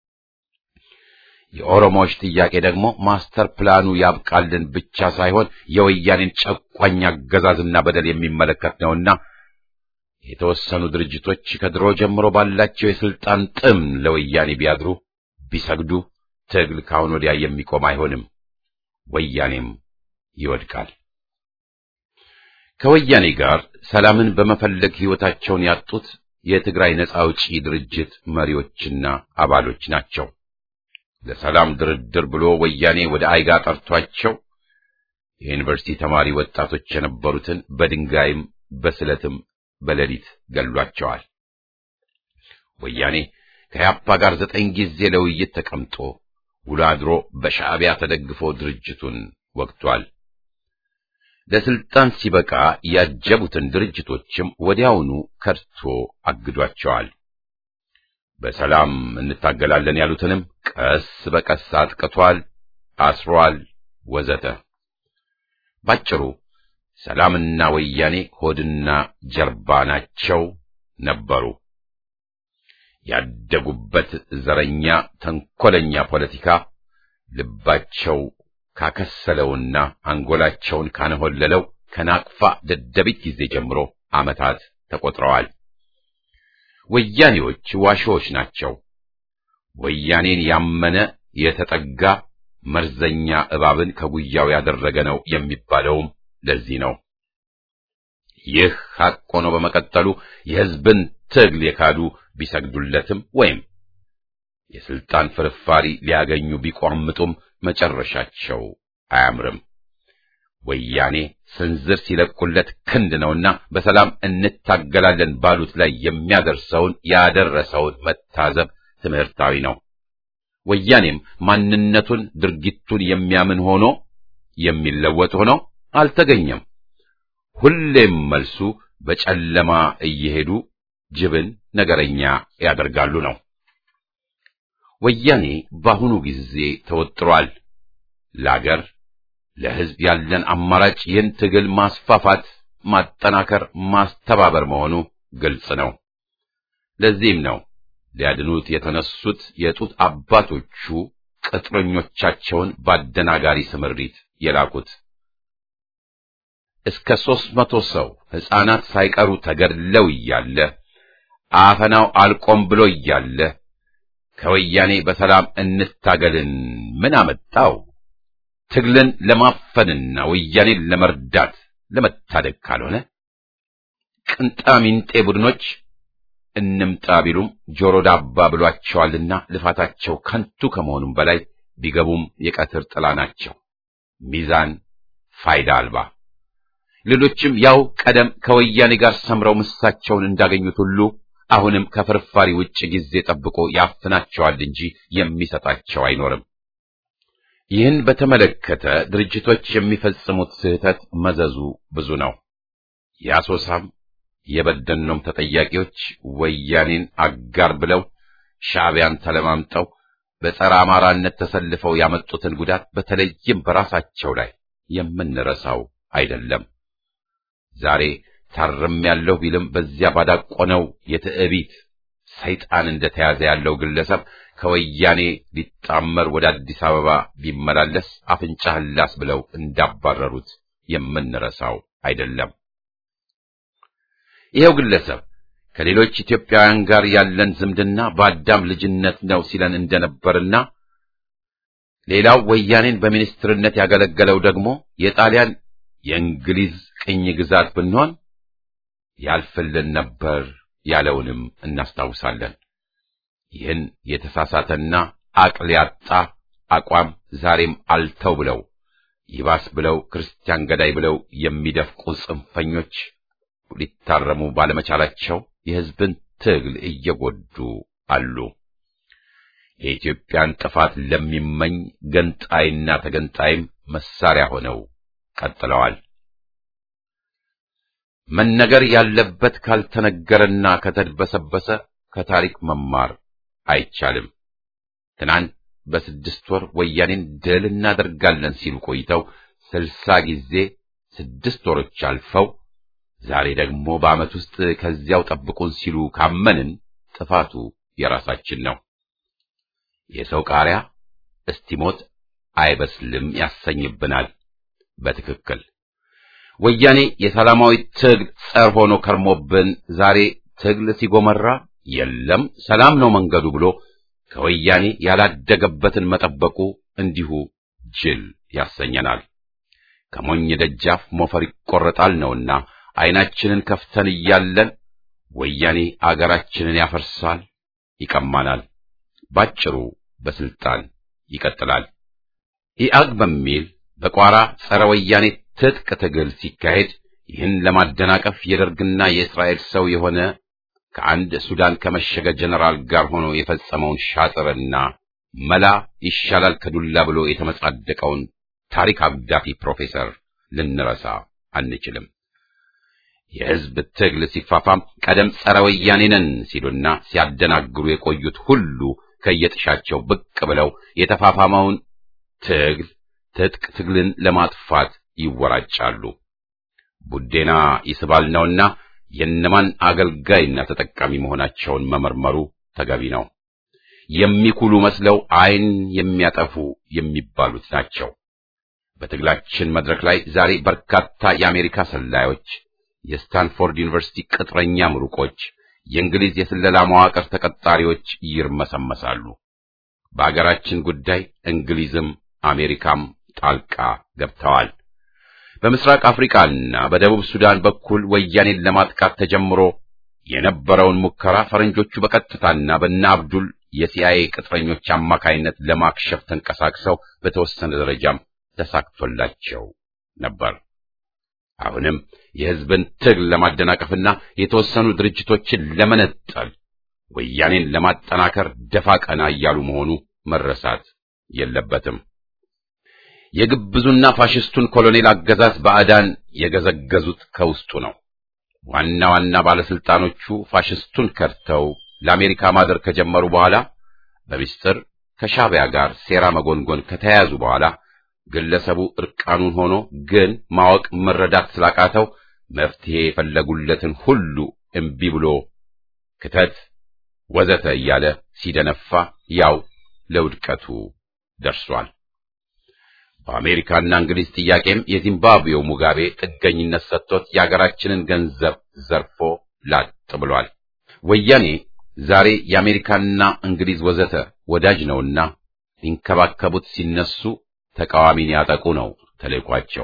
የኦሮሞዎች ጥያቄ ደግሞ ማስተር ፕላኑ ያብቃልን ብቻ ሳይሆን የወያኔን ጨቋኝ አገዛዝና በደል የሚመለከት ነውና የተወሰኑ ድርጅቶች ከድሮ ጀምሮ ባላቸው የስልጣን ጥም ለወያኔ ቢያድሩ ቢሰግዱ ትግል ካሁን ወዲያ የሚቆም አይሆንም፣ ወያኔም ይወድቃል። ከወያኔ ጋር ሰላምን በመፈለግ ሕይወታቸውን ያጡት የትግራይ ነጻ አውጪ ድርጅት መሪዎችና አባሎች ናቸው። ለሰላም ድርድር ብሎ ወያኔ ወደ አይጋ ጠርቷቸው የዩኒቨርሲቲ ተማሪ ወጣቶች የነበሩትን በድንጋይም በስለትም በሌሊት ገሏቸዋል። ወያኔ ከያፓ ጋር ዘጠኝ ጊዜ ለውይይት ተቀምጦ ውሎ አድሮ በሻዕቢያ ተደግፎ ድርጅቱን ወግቷል። ለስልጣን ሲበቃ ያጀቡትን ድርጅቶችም ወዲያውኑ ከድቶ አግዷቸዋል። በሰላም እንታገላለን ያሉትንም ቀስ በቀስ አጥቅቷል፣ አስሯል፣ ወዘተ። ባጭሩ ሰላምና ወያኔ ሆድና ጀርባ ናቸው ነበሩ። ያደጉበት ዘረኛ ተንኮለኛ ፖለቲካ ልባቸው ካከሰለውና አንጎላቸውን ካነሆለለው ከናቅፋ ደደቢት ጊዜ ጀምሮ ዓመታት ተቆጥረዋል። ወያኔዎች ዋሾዎች ናቸው። ወያኔን ያመነ የተጠጋ መርዘኛ እባብን ከጉያው ያደረገ ነው የሚባለውም ለዚህ ነው። ይህ ሐቅ ሆኖ በመቀጠሉ የሕዝብን ትግል የካዱ ቢሰግዱለትም ወይም የስልጣን ፍርፋሪ ሊያገኙ ቢቋምጡም መጨረሻቸው አያምርም። ወያኔ ስንዝር ሲለቁለት ክንድ ነውና በሰላም እንታገላለን ባሉት ላይ የሚያደርሰውን ያደረሰውን መታዘብ ትምህርታዊ ነው። ወያኔም ማንነቱን ድርጊቱን የሚያምን ሆኖ የሚለወጥ ሆኖ አልተገኘም። ሁሌም መልሱ በጨለማ እየሄዱ ጅብን ነገረኛ ያደርጋሉ ነው። ወያኔ በአሁኑ ጊዜ ተወጥሯል። ለአገር ለሕዝብ ያለን አማራጭ ይህን ትግል ማስፋፋት፣ ማጠናከር፣ ማስተባበር መሆኑ ግልጽ ነው። ለዚህም ነው ሊያድኑት የተነሱት የጡት አባቶቹ ቅጥረኞቻቸውን በአደናጋሪ ስምሪት የላኩት። እስከ ሦስት መቶ ሰው ሕፃናት ሳይቀሩ ተገድለው እያለ አፈናው አልቆም ብሎ እያለ ከወያኔ በሰላም እንታገልን ምን አመጣው? ትግልን ለማፈንና ወያኔን ለመርዳት ለመታደግ ካልሆነ ቅንጣሚንጤ ቡድኖች እንምጣ ቢሉም ጆሮ ዳባ ብሏቸዋልና ልፋታቸው ከንቱ ከመሆኑም በላይ ቢገቡም የቀትር ጥላ ናቸው። ሚዛን ፋይዳ አልባ። ሌሎችም ያው ቀደም ከወያኔ ጋር ሰምረው ምሳቸውን እንዳገኙት ሁሉ አሁንም ከፍርፋሪ ውጭ ጊዜ ጠብቆ ያፍናቸዋል እንጂ የሚሰጣቸው አይኖርም። ይህን በተመለከተ ድርጅቶች የሚፈጽሙት ስህተት መዘዙ ብዙ ነው። የአሶሳም የበደኖም ተጠያቂዎች ወያኔን አጋር ብለው ሻዕቢያን ተለማምጠው በጸረ አማራነት ተሰልፈው ያመጡትን ጉዳት በተለይም በራሳቸው ላይ የምንረሳው አይደለም። ዛሬ ታርም ያለው ቢልም በዚያ ባዳቆነው የትዕቢት ሰይጣን እንደተያዘ ያለው ግለሰብ ከወያኔ ሊጣመር ወደ አዲስ አበባ ቢመላለስ አፍንጫህን ላስ ብለው እንዳባረሩት የምንረሳው አይደለም። ይኸው ግለሰብ ከሌሎች ኢትዮጵያውያን ጋር ያለን ዝምድና በአዳም ልጅነት ነው ሲለን እንደነበርና ሌላው ወያኔን በሚኒስትርነት ያገለገለው ደግሞ የጣሊያን የእንግሊዝ ቅኝ ግዛት ብንሆን ያልፍልን ነበር ያለውንም እናስታውሳለን። ይህን የተሳሳተና አቅል ያጣ አቋም ዛሬም አልተው ብለው ይባስ ብለው ክርስቲያን ገዳይ ብለው የሚደፍቁ ጽንፈኞች ሊታረሙ ባለመቻላቸው የሕዝብን ትግል እየጎዱ አሉ። የኢትዮጵያን ጥፋት ለሚመኝ ገንጣይና ተገንጣይም መሳሪያ ሆነው ቀጥለዋል። መነገር ያለበት ካልተነገረና ከተድበሰበሰ ከታሪክ መማር አይቻልም። ትናንት በስድስት ወር ወያኔን ድል እናደርጋለን ሲሉ ቆይተው ስልሳ ጊዜ ስድስት ወሮች አልፈው ዛሬ ደግሞ በዓመት ውስጥ ከዚያው ጠብቁን ሲሉ ካመንን ጥፋቱ የራሳችን ነው። የሰው ቃሪያ እስቲሞት አይበስልም ያሰኝብናል። በትክክል ወያኔ የሰላማዊ ትግል ጸር ሆኖ ከርሞብን ዛሬ ትግል ሲጎመራ የለም ሰላም ነው መንገዱ ብሎ ከወያኔ ያላደገበትን መጠበቁ እንዲሁ ጅል ያሰኘናል። ከሞኝ ደጃፍ ሞፈር ይቆረጣል ነውና ዓይናችንን ከፍተን እያለን ወያኔ አገራችንን ያፈርሳል፣ ይቀማናል። ባጭሩ በስልጣን ይቀጥላል። ኢአግ በሚል በቋራ ጸረ ወያኔ ትጥቅ ትግል ሲካሄድ ይህን ለማደናቀፍ የደርግና የእስራኤል ሰው የሆነ ከአንድ ሱዳን ከመሸገ ጀነራል ጋር ሆኖ የፈጸመውን ሻጥርና መላ ይሻላል ከዱላ ብሎ የተመጻደቀውን ታሪክ አብዳፊ ፕሮፌሰር ልንረሳ አንችልም። የሕዝብ ትግል ሲፋፋም ቀደም ጸረ ወያኔ ነን ሲሉና ሲያደናግሩ የቆዩት ሁሉ ከየጥሻቸው ብቅ ብለው የተፋፋመውን ትግል ትጥቅ ትግልን ለማጥፋት ይወራጫሉ። ቡዴና ይስባል ነውና የነማን አገልጋይና ተጠቃሚ መሆናቸውን መመርመሩ ተገቢ ነው። የሚኩሉ መስለው ዓይን የሚያጠፉ የሚባሉት ናቸው። በትግላችን መድረክ ላይ ዛሬ በርካታ የአሜሪካ ሰላዮች፣ የስታንፎርድ ዩኒቨርሲቲ ቅጥረኛ ምሩቆች፣ የእንግሊዝ የስለላ መዋቅር ተቀጣሪዎች ይርመሰመሳሉ። በአገራችን ጉዳይ እንግሊዝም አሜሪካም ጣልቃ ገብተዋል። በምስራቅ አፍሪካና በደቡብ ሱዳን በኩል ወያኔን ለማጥቃት ተጀምሮ የነበረውን ሙከራ ፈረንጆቹ በቀጥታና በእነ አብዱል የሲአይኤ ቅጥረኞች አማካይነት ለማክሸፍ ተንቀሳቅሰው በተወሰነ ደረጃም ተሳክቶላቸው ነበር። አሁንም የሕዝብን ትግል ለማደናቀፍና የተወሰኑ ድርጅቶችን ለመነጠል ወያኔን ለማጠናከር ደፋ ቀና እያሉ መሆኑ መረሳት የለበትም። የግብዙና ፋሽስቱን ኮሎኔል አገዛዝ ባዕዳን የገዘገዙት ከውስጡ ነው። ዋና ዋና ባለስልጣኖቹ ፋሽስቱን ከድተው ለአሜሪካ ማደር ከጀመሩ በኋላ በሚስጥር ከሻዕቢያ ጋር ሴራ መጎንጎን ከተያያዙ በኋላ ግለሰቡ እርቃኑን ሆኖ ግን ማወቅ መረዳት ስላቃተው መፍትሄ የፈለጉለትን ሁሉ እምቢ ብሎ ክተት ወዘተ እያለ ሲደነፋ ያው ለውድቀቱ ደርሷል። በአሜሪካና እንግሊዝ ጥያቄም የዚምባብዌው ሙጋቤ ጥገኝነት ሰጥቶት የአገራችንን ገንዘብ ዘርፎ ላጥ ብሏል። ወያኔ ዛሬ የአሜሪካና እንግሊዝ ወዘተ ወዳጅ ነውና ሊንከባከቡት ሲነሱ ተቃዋሚን ያጠቁ ነው ተልዕኳቸው።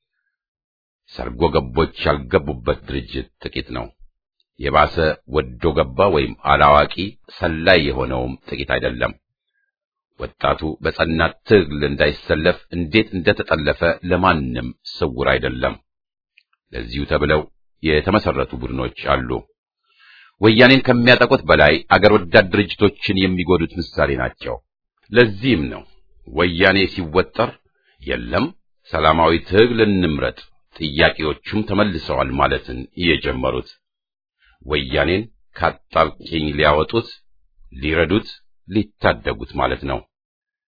ሰርጎ ገቦች ያልገቡበት ድርጅት ጥቂት ነው። የባሰ ወዶ ገባ ወይም አላዋቂ ሰላይ የሆነውም ጥቂት አይደለም። ወጣቱ በጸና ትግል እንዳይሰለፍ እንዴት እንደተጠለፈ ለማንም ስውር አይደለም። ለዚሁ ተብለው የተመሰረቱ ቡድኖች አሉ። ወያኔን ከሚያጠቁት በላይ አገር ወዳድ ድርጅቶችን የሚጎዱት ምሳሌ ናቸው። ለዚህም ነው ወያኔ ሲወጠር የለም ሰላማዊ ትግል እንምረጥ፣ ጥያቄዎቹም ተመልሰዋል ማለትን የጀመሩት። ወያኔን ካጣብቂኝ ሊያወጡት፣ ሊረዱት፣ ሊታደጉት ማለት ነው።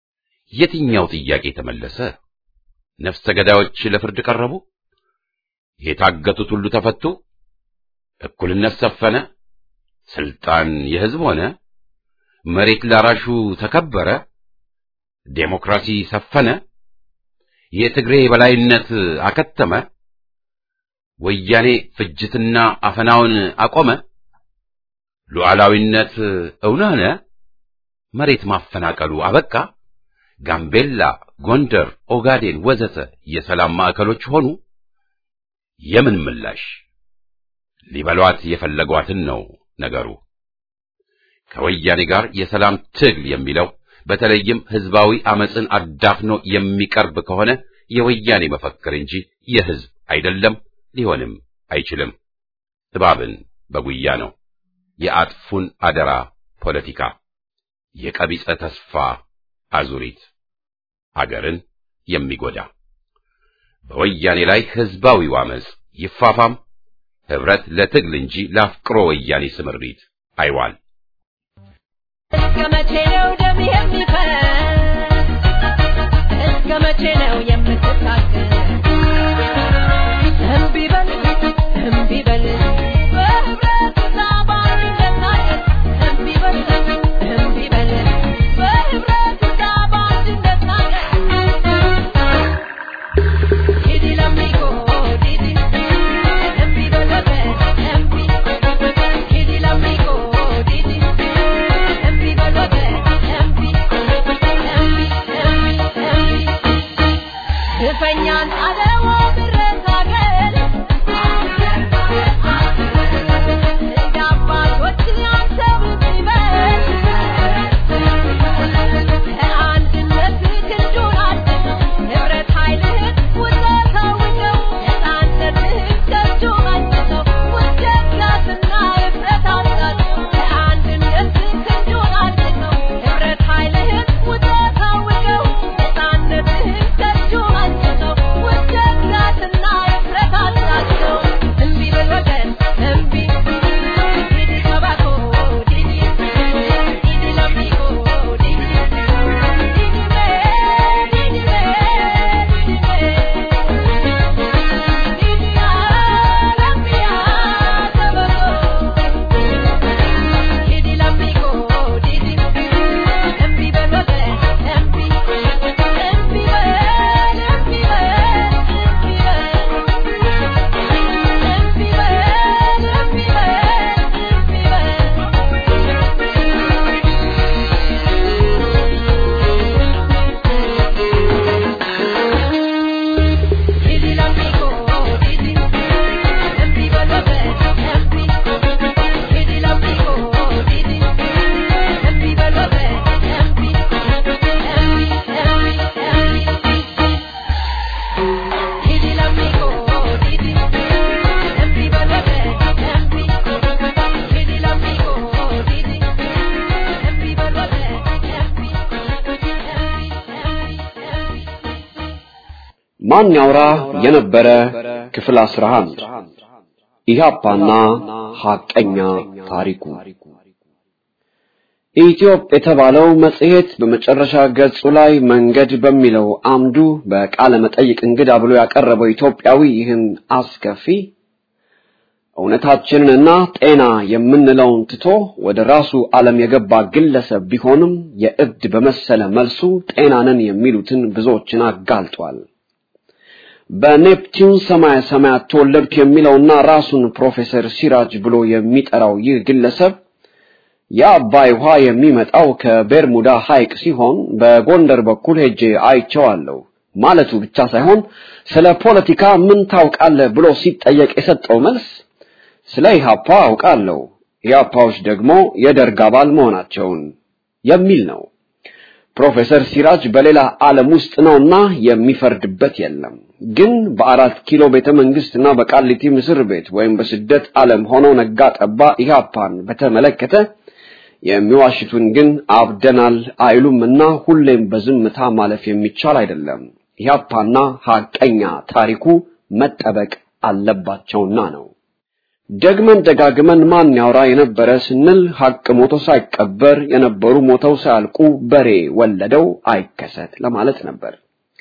የትኛው ጥያቄ ተመለሰ? ነፍሰ ገዳዮች ለፍርድ ቀረቡ? የታገቱት ሁሉ ተፈቱ፣ እኩልነት ሰፈነ፣ ስልጣን የሕዝብ ሆነ፣ መሬት ላራሹ ተከበረ፣ ዴሞክራሲ ሰፈነ፣ የትግሬ የበላይነት አከተመ፣ ወያኔ ፍጅትና አፈናውን አቆመ፣ ሉዓላዊነት እውን ሆነ፣ መሬት ማፈናቀሉ አበቃ፣ ጋምቤላ፣ ጎንደር፣ ኦጋዴን ወዘተ የሰላም ማዕከሎች ሆኑ። የምን ምላሽ? ሊበሏት የፈለጓትን ነው ነገሩ። ከወያኔ ጋር የሰላም ትግል የሚለው በተለይም ህዝባዊ አመፅን አዳፍኖ የሚቀርብ ከሆነ የወያኔ መፈክር እንጂ የህዝብ አይደለም፣ ሊሆንም አይችልም። እባብን በጉያ ነው። የአጥፉን አደራ ፖለቲካ፣ የቀቢጸ ተስፋ አዙሪት፣ አገርን የሚጎዳ በወያኔ ላይ ህዝባዊው አመፅ ይፋፋም፣ ህብረት ለትግል እንጂ ለአፍቅሮ ወያኔ ስምሪት አይዋል። እስከ መቼ ነው ደም የሚፈስ? እስከ መቼ ነው የምትታገል? እምቢ በል እምቢ በል በህብረት በአንድነት ታገል። እምቢ በል እምቢ በል በህብረት በአንድነት ታገል። ዲዲ ለሚጎ ዲዲ እምቢ በል እምቢ ዲዲ ለሚጎ ዲዲ እምቢ በል እምቢ እምቢ እምቢ እምቢ ግፈኛን አለዋ ብረታገል እንደ አባቶች አንተ ብትበል ከአንድነት ክንዱን አድስ ህብረት ኃይልህን ውጠህ ታውቀው ነፃነትህን ከእጁ መልሰው ውደትና ህብረት አሳቸው ከአንድነት ክንዱን አድሰው ህብረት ኃይልህን ውጠህ ታውቀው ነፃነትህን ከእጁ መልሰው ውደትና ህብረት አሳቸው እምቢ በል ወገን እምቢ ዲዲ ከባኮ ዲዲ ዲዲ ለሚጎ ዲዲ Didi l'amico, Didi, empi valore, empi. Didi l'amico, Didi, empi valore, empi. Empi, empi, empi. Didi l'amico, Didi, empi valore, empi. Didi l'amico, Didi, empi valore, empi. Empi, empi, empi. ማን ያውራ የነበረ ክፍል 11 ኢህአፓና ሐቀኛ ታሪኩ ኢትዮጵ የተባለው መጽሔት በመጨረሻ ገጹ ላይ መንገድ በሚለው አምዱ በቃለ መጠይቅ እንግዳ ብሎ ያቀረበው ኢትዮጵያዊ ይህን አስከፊ እውነታችንንና ጤና የምንለውን ትቶ ወደ ራሱ ዓለም የገባ ግለሰብ ቢሆንም የእብድ በመሰለ መልሱ ጤናንን የሚሉትን ብዙዎችን አጋልጧል። በኔፕቲዩን ሰማያ ሰማያት ተወለድኩ የሚለውና ራሱን ፕሮፌሰር ሲራጅ ብሎ የሚጠራው ይህ ግለሰብ የአባይ ውሃ የሚመጣው ከቤርሙዳ ሐይቅ ሲሆን በጎንደር በኩል ሄጄ አይቼዋለሁ ማለቱ ብቻ ሳይሆን ስለ ፖለቲካ ምን ታውቃለህ ብሎ ሲጠየቅ የሰጠው መልስ ስለ ኢህአፓ አውቃለሁ፣ ኢህአፓዎች ደግሞ የደርግ አባል መሆናቸውን የሚል ነው። ፕሮፌሰር ሲራጅ በሌላ ዓለም ውስጥ ነውና የሚፈርድበት የለም። ግን በአራት ኪሎ ቤተ መንግስትና በቃሊቲ ምስር ቤት ወይም በስደት ዓለም ሆኖ ነጋ ጠባ ኢህአፓን በተመለከተ የሚዋሽቱን ግን አብደናል አይሉምና ሁሌም በዝምታ ማለፍ የሚቻል አይደለም። ኢህአፓና ሐቀኛ ታሪኩ መጠበቅ አለባቸውና ነው። ደግመን ደጋግመን ማን ያውራ የነበረ ስንል ሐቅ ሞቶ ሳይቀበር የነበሩ ሞተው ሳያልቁ በሬ ወለደው አይከሰት ለማለት ነበር።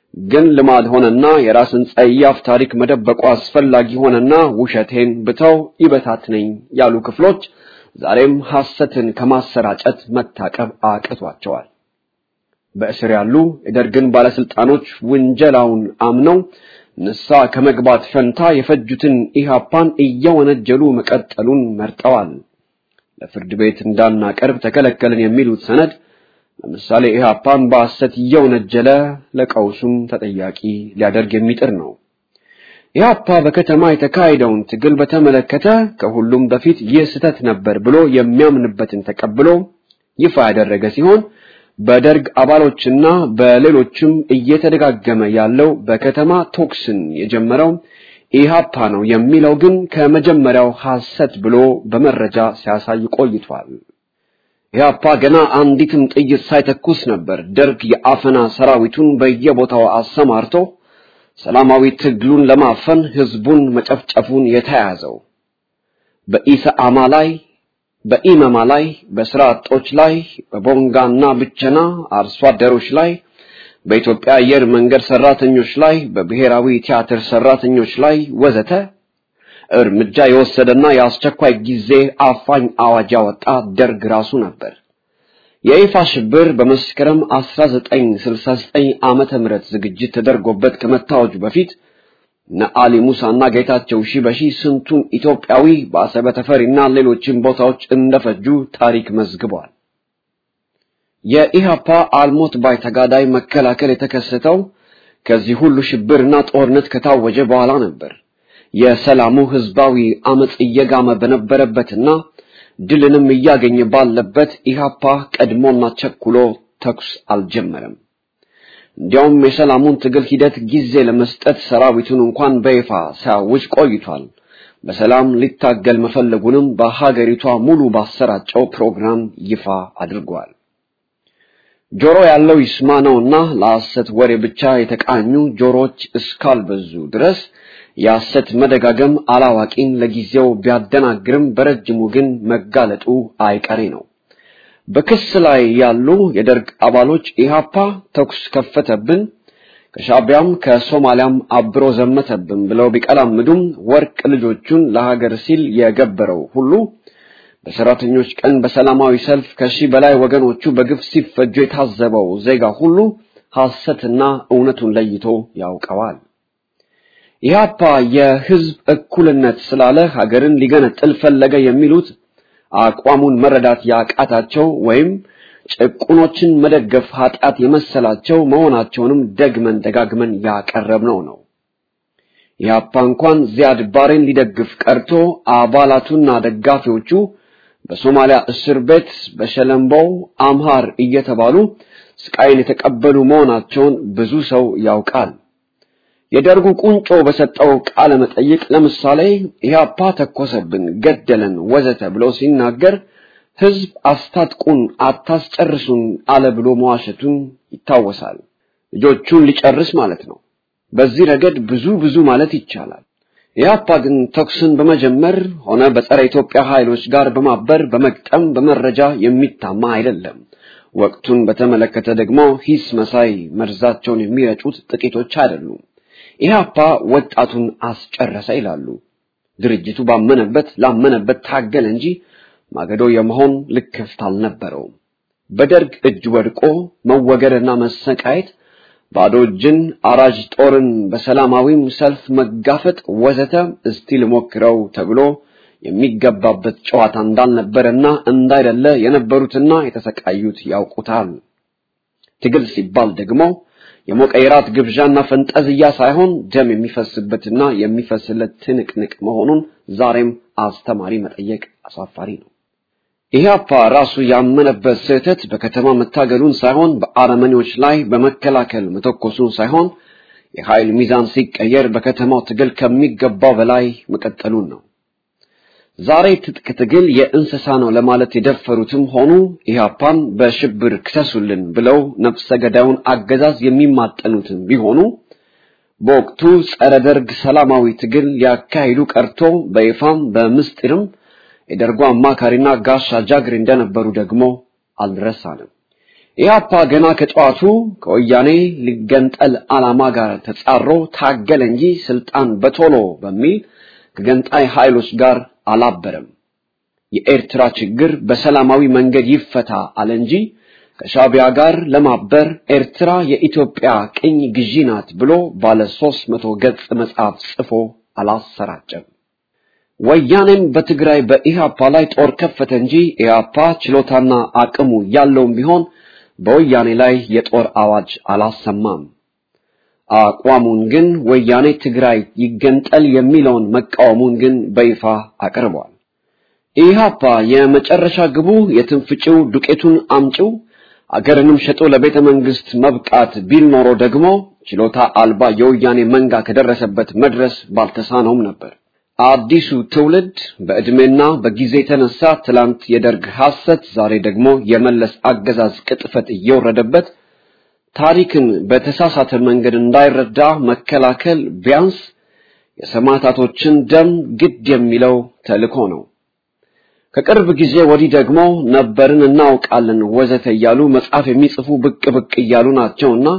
ግን ልማድ ሆነና የራስን ጸያፍ ታሪክ መደበቁ አስፈላጊ ሆነና ውሸቴን ብተው ይበታትነኝ ያሉ ክፍሎች ዛሬም ሐሰትን ከማሰራጨት መታቀብ አቅቷቸዋል። በእስር ያሉ የደርግን ባለስልጣኖች ውንጀላውን አምነው ንሳ ከመግባት ፈንታ የፈጁትን ኢህአፓን እየወነጀሉ መቀጠሉን መርጠዋል። ለፍርድ ቤት እንዳናቀርብ ተከለከልን የሚሉት ሰነድ ለምሳሌ ኢህአፓን በሐሰት እየወነጀለ ለቀውሱም ተጠያቂ ሊያደርግ የሚጥር ነው። ኢህአፓ በከተማ የተካሄደውን ትግል በተመለከተ ከሁሉም በፊት ይህ ስህተት ነበር ብሎ የሚያምንበትን ተቀብሎ ይፋ ያደረገ ሲሆን በደርግ አባሎችና በሌሎችም እየተደጋገመ ያለው በከተማ ቶክስን የጀመረው ኢህአፓ ነው የሚለው ግን ከመጀመሪያው ሐሰት ብሎ በመረጃ ሲያሳይ ቆይቷል። ኢህአፓ ገና አንዲትም ጥይት ሳይተኩስ ነበር ደርግ የአፈና ሰራዊቱን በየቦታው አሰማርቶ ሰላማዊ ትግሉን ለማፈን ህዝቡን መጨፍጨፉን የተያዘው። በኢሰአማ ላይ በኢመማ ላይ በስራ አጦች ላይ በቦንጋና ብቸና አርሶ አደሮች ላይ በኢትዮጵያ አየር መንገድ ሰራተኞች ላይ በብሔራዊ ቲያትር ሰራተኞች ላይ ወዘተ እርምጃ የወሰደና የአስቸኳይ ጊዜ አፋኝ አዋጅ ያወጣ ደርግ ራሱ ነበር። የይፋ ሽብር በመስከረም 1969 ዓመተ ምህረት ዝግጅት ተደርጎበት ከመታወጁ በፊት ነአሊ ሙሳና ጌታቸው ሺበሺ ስንቱን ኢትዮጵያዊ በአሰበ ተፈሪና ሌሎችም ቦታዎች እንደፈጁ ታሪክ መዝግቧል። የኢሃፓ አልሞት ባይ ተጋዳይ መከላከል የተከሰተው ከዚህ ሁሉ ሽብርና ጦርነት ከታወጀ በኋላ ነበር። የሰላሙ ህዝባዊ አመጽ እየጋመ በነበረበትና ድልንም እያገኘ ባለበት ኢሃፓ ቀድሞና ቸኩሎ ተኩስ አልጀመረም። እንዲያውም የሰላሙን ትግል ሂደት ጊዜ ለመስጠት ሰራዊቱን እንኳን በይፋ ሲያውጅ ቆይቷል። በሰላም ሊታገል መፈለጉንም በሀገሪቷ ሙሉ ባሰራጨው ፕሮግራም ይፋ አድርጓል። ጆሮ ያለው ይስማ ነውና ለሐሰት ወሬ ብቻ የተቃኙ ጆሮች እስካልበዙ ድረስ የሐሰት መደጋገም አላዋቂን ለጊዜው ቢያደናግርም በረጅሙ ግን መጋለጡ አይቀሬ ነው። በክስ ላይ ያሉ የደርግ አባሎች ኢሃፓ ተኩስ ከፈተብን፣ ከሻቢያም ከሶማሊያም አብሮ ዘመተብን ብለው ቢቀላምዱም ወርቅ ልጆቹን ለሀገር ሲል የገበረው ሁሉ በሰራተኞች ቀን በሰላማዊ ሰልፍ ከሺህ በላይ ወገኖቹ በግፍ ሲፈጁ የታዘበው ዜጋ ሁሉ ሐሰትና እውነቱን ለይቶ ያውቀዋል። ኢህአፓ የህዝብ እኩልነት ስላለ ሀገርን ሊገነጥል ፈለገ የሚሉት አቋሙን መረዳት ያቃታቸው ወይም ጭቁኖችን መደገፍ ኃጢአት የመሰላቸው መሆናቸውንም ደግመን ደጋግመን ያቀረብነው ነው። ኢህአፓ እንኳን ዚያድ ባሬን ሊደግፍ ቀርቶ አባላቱና ደጋፊዎቹ በሶማሊያ እስር ቤት በሸለምቦው አምሃር እየተባሉ ስቃይን የተቀበሉ መሆናቸውን ብዙ ሰው ያውቃል። የደርጉ ቁንጮ በሰጠው ቃለ መጠይቅ ለምሳሌ ኢህአፓ ተኮሰብን፣ ገደለን፣ ወዘተ ብሎ ሲናገር ህዝብ አስታጥቁን፣ አታስጨርሱን አለ ብሎ መዋሸቱን ይታወሳል። ልጆቹን ሊጨርስ ማለት ነው። በዚህ ረገድ ብዙ ብዙ ማለት ይቻላል። ኢህአፓ ግን ተኩስን በመጀመር ሆነ በጸረ ኢትዮጵያ ኃይሎች ጋር በማበር በመግጠም በመረጃ የሚታማ አይደለም። ወቅቱን በተመለከተ ደግሞ ሂስ መሳይ መርዛቸውን የሚረጩት ጥቂቶች አይደሉም። ኢህአፓ ወጣቱን አስጨረሰ ይላሉ። ድርጅቱ ባመነበት ላመነበት ታገለ እንጂ ማገዶ የመሆን ልክፍት አልነበረውም። በደርግ እጅ ወድቆ መወገርና መሰቃየት፣ ባዶ እጅን አራጅ ጦርን በሰላማዊም ሰልፍ መጋፈጥ ወዘተ እስቲ ልሞክረው ተብሎ የሚገባበት ጨዋታ እንዳልነበረና እንዳይደለ የነበሩትና የተሰቃዩት ያውቁታል። ትግል ሲባል ደግሞ የሞቀ የራት ግብዣና ፈንጠዝያ ሳይሆን ደም የሚፈስበትና የሚፈስለት ትንቅንቅ መሆኑን ዛሬም አስተማሪ መጠየቅ አሳፋሪ ነው። ኢህአፓ ራሱ ያመነበት ስህተት በከተማ መታገሉን ሳይሆን በአረመኔዎች ላይ በመከላከል መተኮሱን ሳይሆን የኃይል ሚዛን ሲቀየር በከተማው ትግል ከሚገባው በላይ መቀጠሉን ነው። ዛሬ ትጥቅ ትግል የእንስሳ ነው ለማለት የደፈሩትም ሆኑ ኢህአፓን በሽብር ክሰሱልን ብለው ነፍሰ ገዳዩን አገዛዝ የሚማጠኑትም ቢሆኑ በወቅቱ ጸረ ደርግ ሰላማዊ ትግል ሊያካሂዱ ቀርቶ በይፋም በምስጢርም የደርጉ አማካሪና ጋሻ ጃግሬ እንደነበሩ ደግሞ አልረሳንም። ኢህአፓ ገና ከጠዋቱ ከወያኔ ሊገንጠል ዓላማ ጋር ተጻሮ ታገለ እንጂ ስልጣን በቶሎ በሚል ከገንጣይ ኃይሎች ጋር አላበረም። የኤርትራ ችግር በሰላማዊ መንገድ ይፈታ አለ እንጂ ከሻቢያ ጋር ለማበር ኤርትራ የኢትዮጵያ ቅኝ ግዢ ናት ብሎ ባለ ሦስት መቶ ገጽ መጽሐፍ ጽፎ አላሰራጨም። ወያኔም በትግራይ በኢህአፓ ላይ ጦር ከፈተ እንጂ ኢህአፓ ችሎታና አቅሙ ያለውም ቢሆን በወያኔ ላይ የጦር አዋጅ አላሰማም። አቋሙን ግን ወያኔ ትግራይ ይገንጠል የሚለውን መቃወሙን ግን በይፋ አቅርቧል። ኢህአፓ የመጨረሻ ግቡ የትንፍጭው ዱቄቱን አምጪው አገርንም ሸጦ ለቤተ መንግስት መብቃት ቢል ኖሮ ደግሞ ችሎታ አልባ የወያኔ መንጋ ከደረሰበት መድረስ ባልተሳነውም ነበር። አዲሱ ትውልድ በዕድሜና በጊዜ የተነሳ ትላንት የደርግ ሐሰት፣ ዛሬ ደግሞ የመለስ አገዛዝ ቅጥፈት እየወረደበት ታሪክን በተሳሳተ መንገድ እንዳይረዳ መከላከል ቢያንስ የሰማዕታቶችን ደም ግድ የሚለው ተልእኮ ነው። ከቅርብ ጊዜ ወዲህ ደግሞ ነበርን እናውቃለን ወዘተ እያሉ መጽሐፍ የሚጽፉ ብቅ ብቅ እያሉ ናቸውና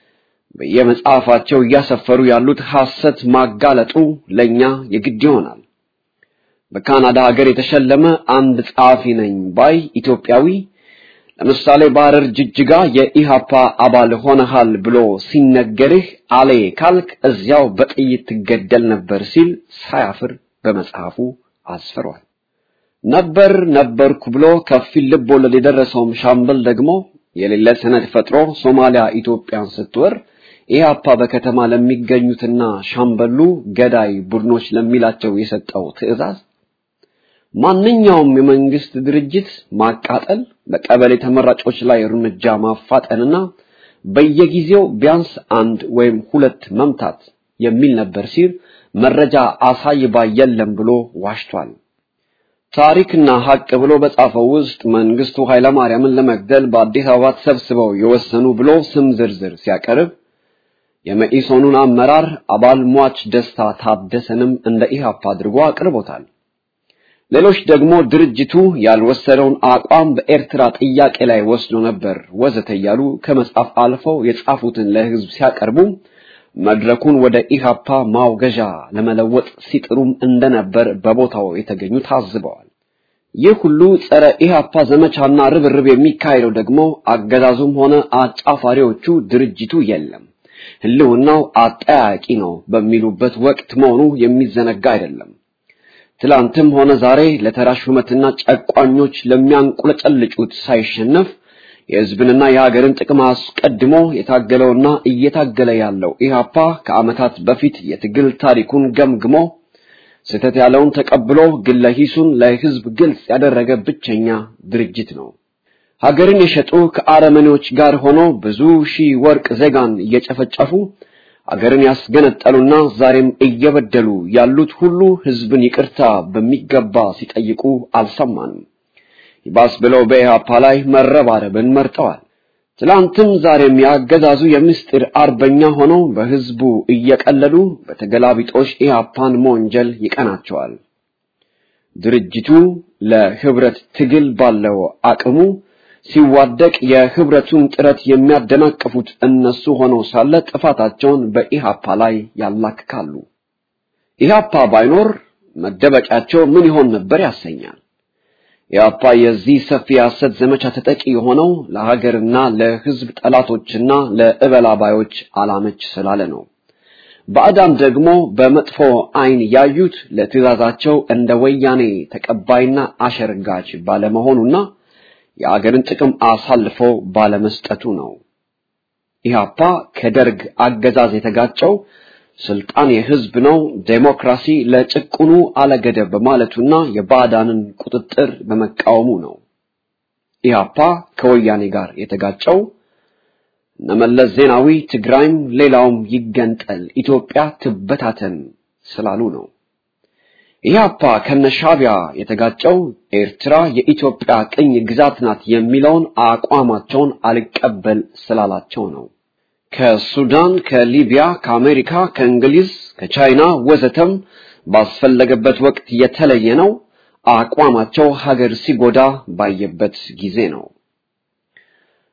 በየመጽሐፋቸው እያሰፈሩ ያሉት ሐሰት ማጋለጡ ለኛ የግድ ይሆናል። በካናዳ ሀገር የተሸለመ አንድ ጸሐፊ ነኝ ባይ ኢትዮጵያዊ ለምሳሌ በሐረር ጅጅጋ የኢሃፓ አባል ሆነሃል ብሎ ሲነገርህ አሌ ካልክ እዚያው በጥይት ትገደል ነበር ሲል ሳያፍር በመጽሐፉ አስፍሯል። ነበር ነበርኩ ብሎ ከፊል ልብ ወለድ የደረሰውም ሻምበል ደግሞ የሌለ ሰነድ ፈጥሮ ሶማሊያ ኢትዮጵያን ስትወር ኢህአፓ በከተማ ለሚገኙትና ሻምበሉ ገዳይ ቡድኖች ለሚላቸው የሰጠው ትዕዛዝ ማንኛውም የመንግስት ድርጅት ማቃጠል፣ በቀበሌ ተመራጮች ላይ እርምጃ ማፋጠንና በየጊዜው ቢያንስ አንድ ወይም ሁለት መምታት የሚል ነበር ሲል መረጃ አሳይ ባይ የለም ብሎ ዋሽቷል። ታሪክና ሀቅ ብሎ በጻፈው ውስጥ መንግስቱ ኃይለማርያምን ለመግደል በአዲስ አበባ ተሰብስበው የወሰኑ ብሎ ስም ዝርዝር ሲያቀርብ የመኢሶኑን አመራር አባል ሟች ደስታ ታደሰንም እንደ ኢህአፓ አድርጎ አቅርቦታል። ሌሎች ደግሞ ድርጅቱ ያልወሰደውን አቋም በኤርትራ ጥያቄ ላይ ወስዶ ነበር ወዘተ እያሉ ከመጻፍ አልፈው የጻፉትን ለህዝብ ሲያቀርቡ መድረኩን ወደ ኢሃፓ ማውገዣ ለመለወጥ ሲጥሩም እንደነበር በቦታው የተገኙ ታዝበዋል። ይህ ሁሉ ጸረ ኢሃፓ ዘመቻና ርብርብ የሚካሄደው ደግሞ አገዛዙም ሆነ አጫፋሪዎቹ ድርጅቱ የለም ህልውናው አጠያቂ ነው በሚሉበት ወቅት መሆኑ የሚዘነጋ አይደለም። ትላንትም ሆነ ዛሬ ለተራ ሹመትና ጨቋኞች ለሚያንቁለጨልጩት ሳይሸነፍ የህዝብንና የሀገርን ጥቅም አስቀድሞ የታገለውና እየታገለ ያለው ኢህአፓ ከዓመታት በፊት የትግል ታሪኩን ገምግሞ ስህተት ያለውን ተቀብሎ ግለ ሂሱን ለህዝብ ግልጽ ያደረገ ብቸኛ ድርጅት ነው። ሀገርን የሸጡ ከአረመኔዎች ጋር ሆኖ ብዙ ሺህ ወርቅ ዜጋን እየጨፈጨፉ አገርን ያስገነጠሉና ዛሬም እየበደሉ ያሉት ሁሉ ህዝብን ይቅርታ በሚገባ ሲጠይቁ አልሰማንም። ይባስ ብለው በኢህአፓ ላይ መረባረብን መርጠዋል። ትላንትም ዛሬም ያገዛዙ የምስጢር አርበኛ ሆነው በህዝቡ እየቀለዱ በተገላቢጦሽ ኢህአፓን መወንጀል ይቀናቸዋል። ድርጅቱ ለህብረት ትግል ባለው አቅሙ ሲዋደቅ የህብረቱን ጥረት የሚያደናቅፉት እነሱ ሆነው ሳለ ጥፋታቸውን በኢሃፓ ላይ ያላክካሉ። ኢሃፓ ባይኖር መደበቂያቸው ምን ይሆን ነበር ያሰኛል። ኢሃፓ የዚህ ሰፊ የሐሰት ዘመቻ ተጠቂ የሆነው ለሀገርና ለህዝብ ጠላቶችና ለእበላባዮች አላመች ስላለ ነው። ባዕዳን ደግሞ በመጥፎ አይን ያዩት ለትእዛዛቸው እንደ ወያኔ ተቀባይና አሸርጋች ባለመሆኑና የአገርን ጥቅም አሳልፎ ባለመስጠቱ ነው። ኢህአፓ ከደርግ አገዛዝ የተጋጨው ስልጣን የህዝብ ነው፣ ዴሞክራሲ ለጭቁኑ አለገደብ በማለቱና የባዕዳንን ቁጥጥር በመቃወሙ ነው። ኢህአፓ ከወያኔ ጋር የተጋጨው እነመለስ ዜናዊ ትግራይም ሌላውም ይገንጠል፣ ኢትዮጵያ ትበታተን ስላሉ ነው። ኢህአፓ ከነሻቢያ የተጋጨው ኤርትራ የኢትዮጵያ ቅኝ ግዛት ናት የሚለውን አቋማቸውን አልቀበል ስላላቸው ነው። ከሱዳን፣ ከሊቢያ፣ ከአሜሪካ፣ ከእንግሊዝ፣ ከቻይና ወዘተም ባስፈለገበት ወቅት የተለየ ነው። አቋማቸው ሀገር ሲጎዳ ባየበት ጊዜ ነው።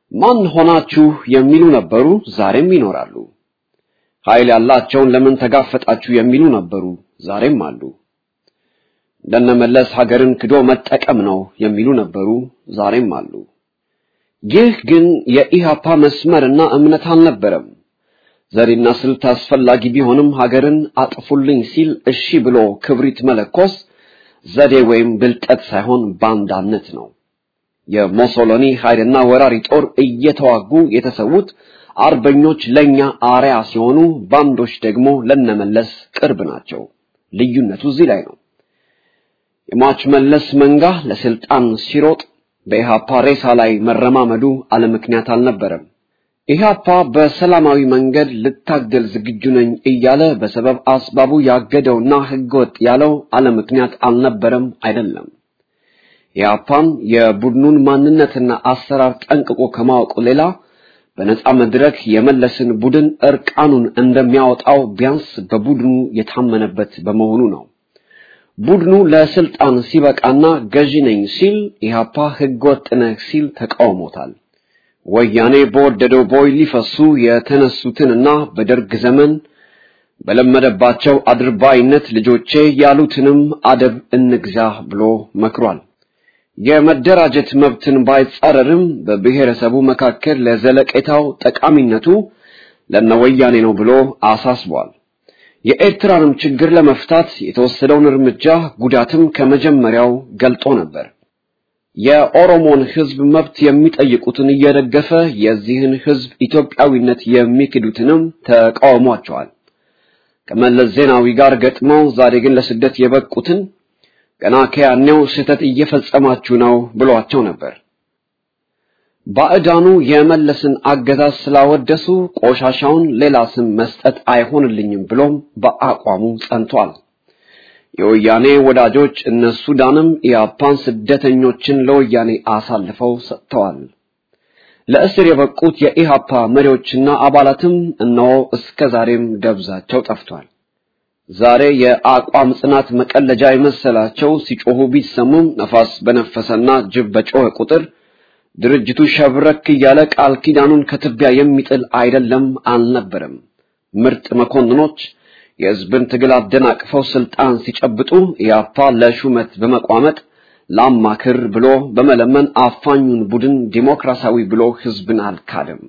ማን ሆናችሁ የሚሉ ነበሩ፣ ዛሬም ይኖራሉ። ኃይል ያላቸውን ለምን ተጋፈጣችሁ የሚሉ ነበሩ፣ ዛሬም አሉ። እንደነመለስ ሀገርን ክዶ መጠቀም ነው የሚሉ ነበሩ፣ ዛሬም አሉ። ይህ ግን የኢሃፓ መስመርና እምነት አልነበረም። ዘዴና ስልት አስፈላጊ ቢሆንም ሀገርን አጥፉልኝ ሲል እሺ ብሎ ክብሪት መለኮስ ዘዴ ወይም ብልጠት ሳይሆን ባንዳነት ነው። የሞሶሎኒ ኃይልና ወራሪ ጦር እየተዋጉ የተሰዉት አርበኞች ለኛ አርያ ሲሆኑ፣ ባንዶች ደግሞ ለነመለስ ቅርብ ናቸው። ልዩነቱ እዚህ ላይ ነው። የሟች መለስ መንጋ ለስልጣን ሲሮጥ በኢሃፓ ሬሳ ላይ መረማመዱ አለምክንያት አልነበረም። ኢህአፓ በሰላማዊ መንገድ ልታገል ዝግጁ ነኝ እያለ በሰበብ አስባቡ ያገደውና ህገወጥ ያለው አለምክንያት አልነበረም አይደለም። ኢህአፓም የቡድኑን ማንነትና አሰራር ጠንቅቆ ከማወቁ ሌላ በነጻ መድረክ የመለስን ቡድን እርቃኑን እንደሚያወጣው ቢያንስ በቡድኑ የታመነበት በመሆኑ ነው። ቡድኑ ለስልጣን ሲበቃና ገዢ ነኝ ሲል ኢህአፓ ህገወጥ ነህ ሲል ተቃውሞታል። ወያኔ በወደደው ቦይ ሊፈሱ የተነሱትንና በደርግ ዘመን በለመደባቸው አድርባይነት ልጆቼ ያሉትንም አደብ እንግዛ ብሎ መክሯል። የመደራጀት መብትን ባይጻረርም በብሔረሰቡ መካከል ለዘለቄታው ጠቃሚነቱ ለነወያኔ ነው ብሎ አሳስቧል። የኤርትራንም ችግር ለመፍታት የተወሰደውን እርምጃ ጉዳትም ከመጀመሪያው ገልጦ ነበር። የኦሮሞን ህዝብ መብት የሚጠይቁትን እየደገፈ የዚህን ህዝብ ኢትዮጵያዊነት የሚክዱትንም ተቃውሟቸዋል። ከመለስ ዜናዊ ጋር ገጥመው ዛሬ ግን ለስደት የበቁትን ገና ከያኔው ስህተት እየፈጸማችሁ ነው ብሏቸው ነበር። ባዕዳኑ የመለስን አገዛዝ ስላወደሱ ቆሻሻውን ሌላ ስም መስጠት አይሆንልኝም ብሎም በአቋሙ ጸንቷል። የወያኔ ወዳጆች እነ ሱዳንም ኢያፓን ስደተኞችን ለወያኔ አሳልፈው ሰጥተዋል። ለእስር የበቁት የኢሃፓ መሪዎችና አባላትም እነሆ እስከ ዛሬም ደብዛቸው ጠፍቷል። ዛሬ የአቋም ጽናት መቀለጃ የመሰላቸው ሲጮሁ ቢሰሙም ነፋስ በነፈሰና ጅብ በጮኸ ቁጥር ድርጅቱ ሸብረክ እያለ ቃል ኪዳኑን ከትቢያ የሚጥል አይደለም አልነበረም። ምርጥ መኮንኖች የህዝብን ትግል አደናቅፈው ስልጣን ሲጨብጡ ኢያፓ ለሹመት በመቋመጥ ላማክር ብሎ በመለመን አፋኙን ቡድን ዲሞክራሲያዊ ብሎ ህዝብን አልካደም።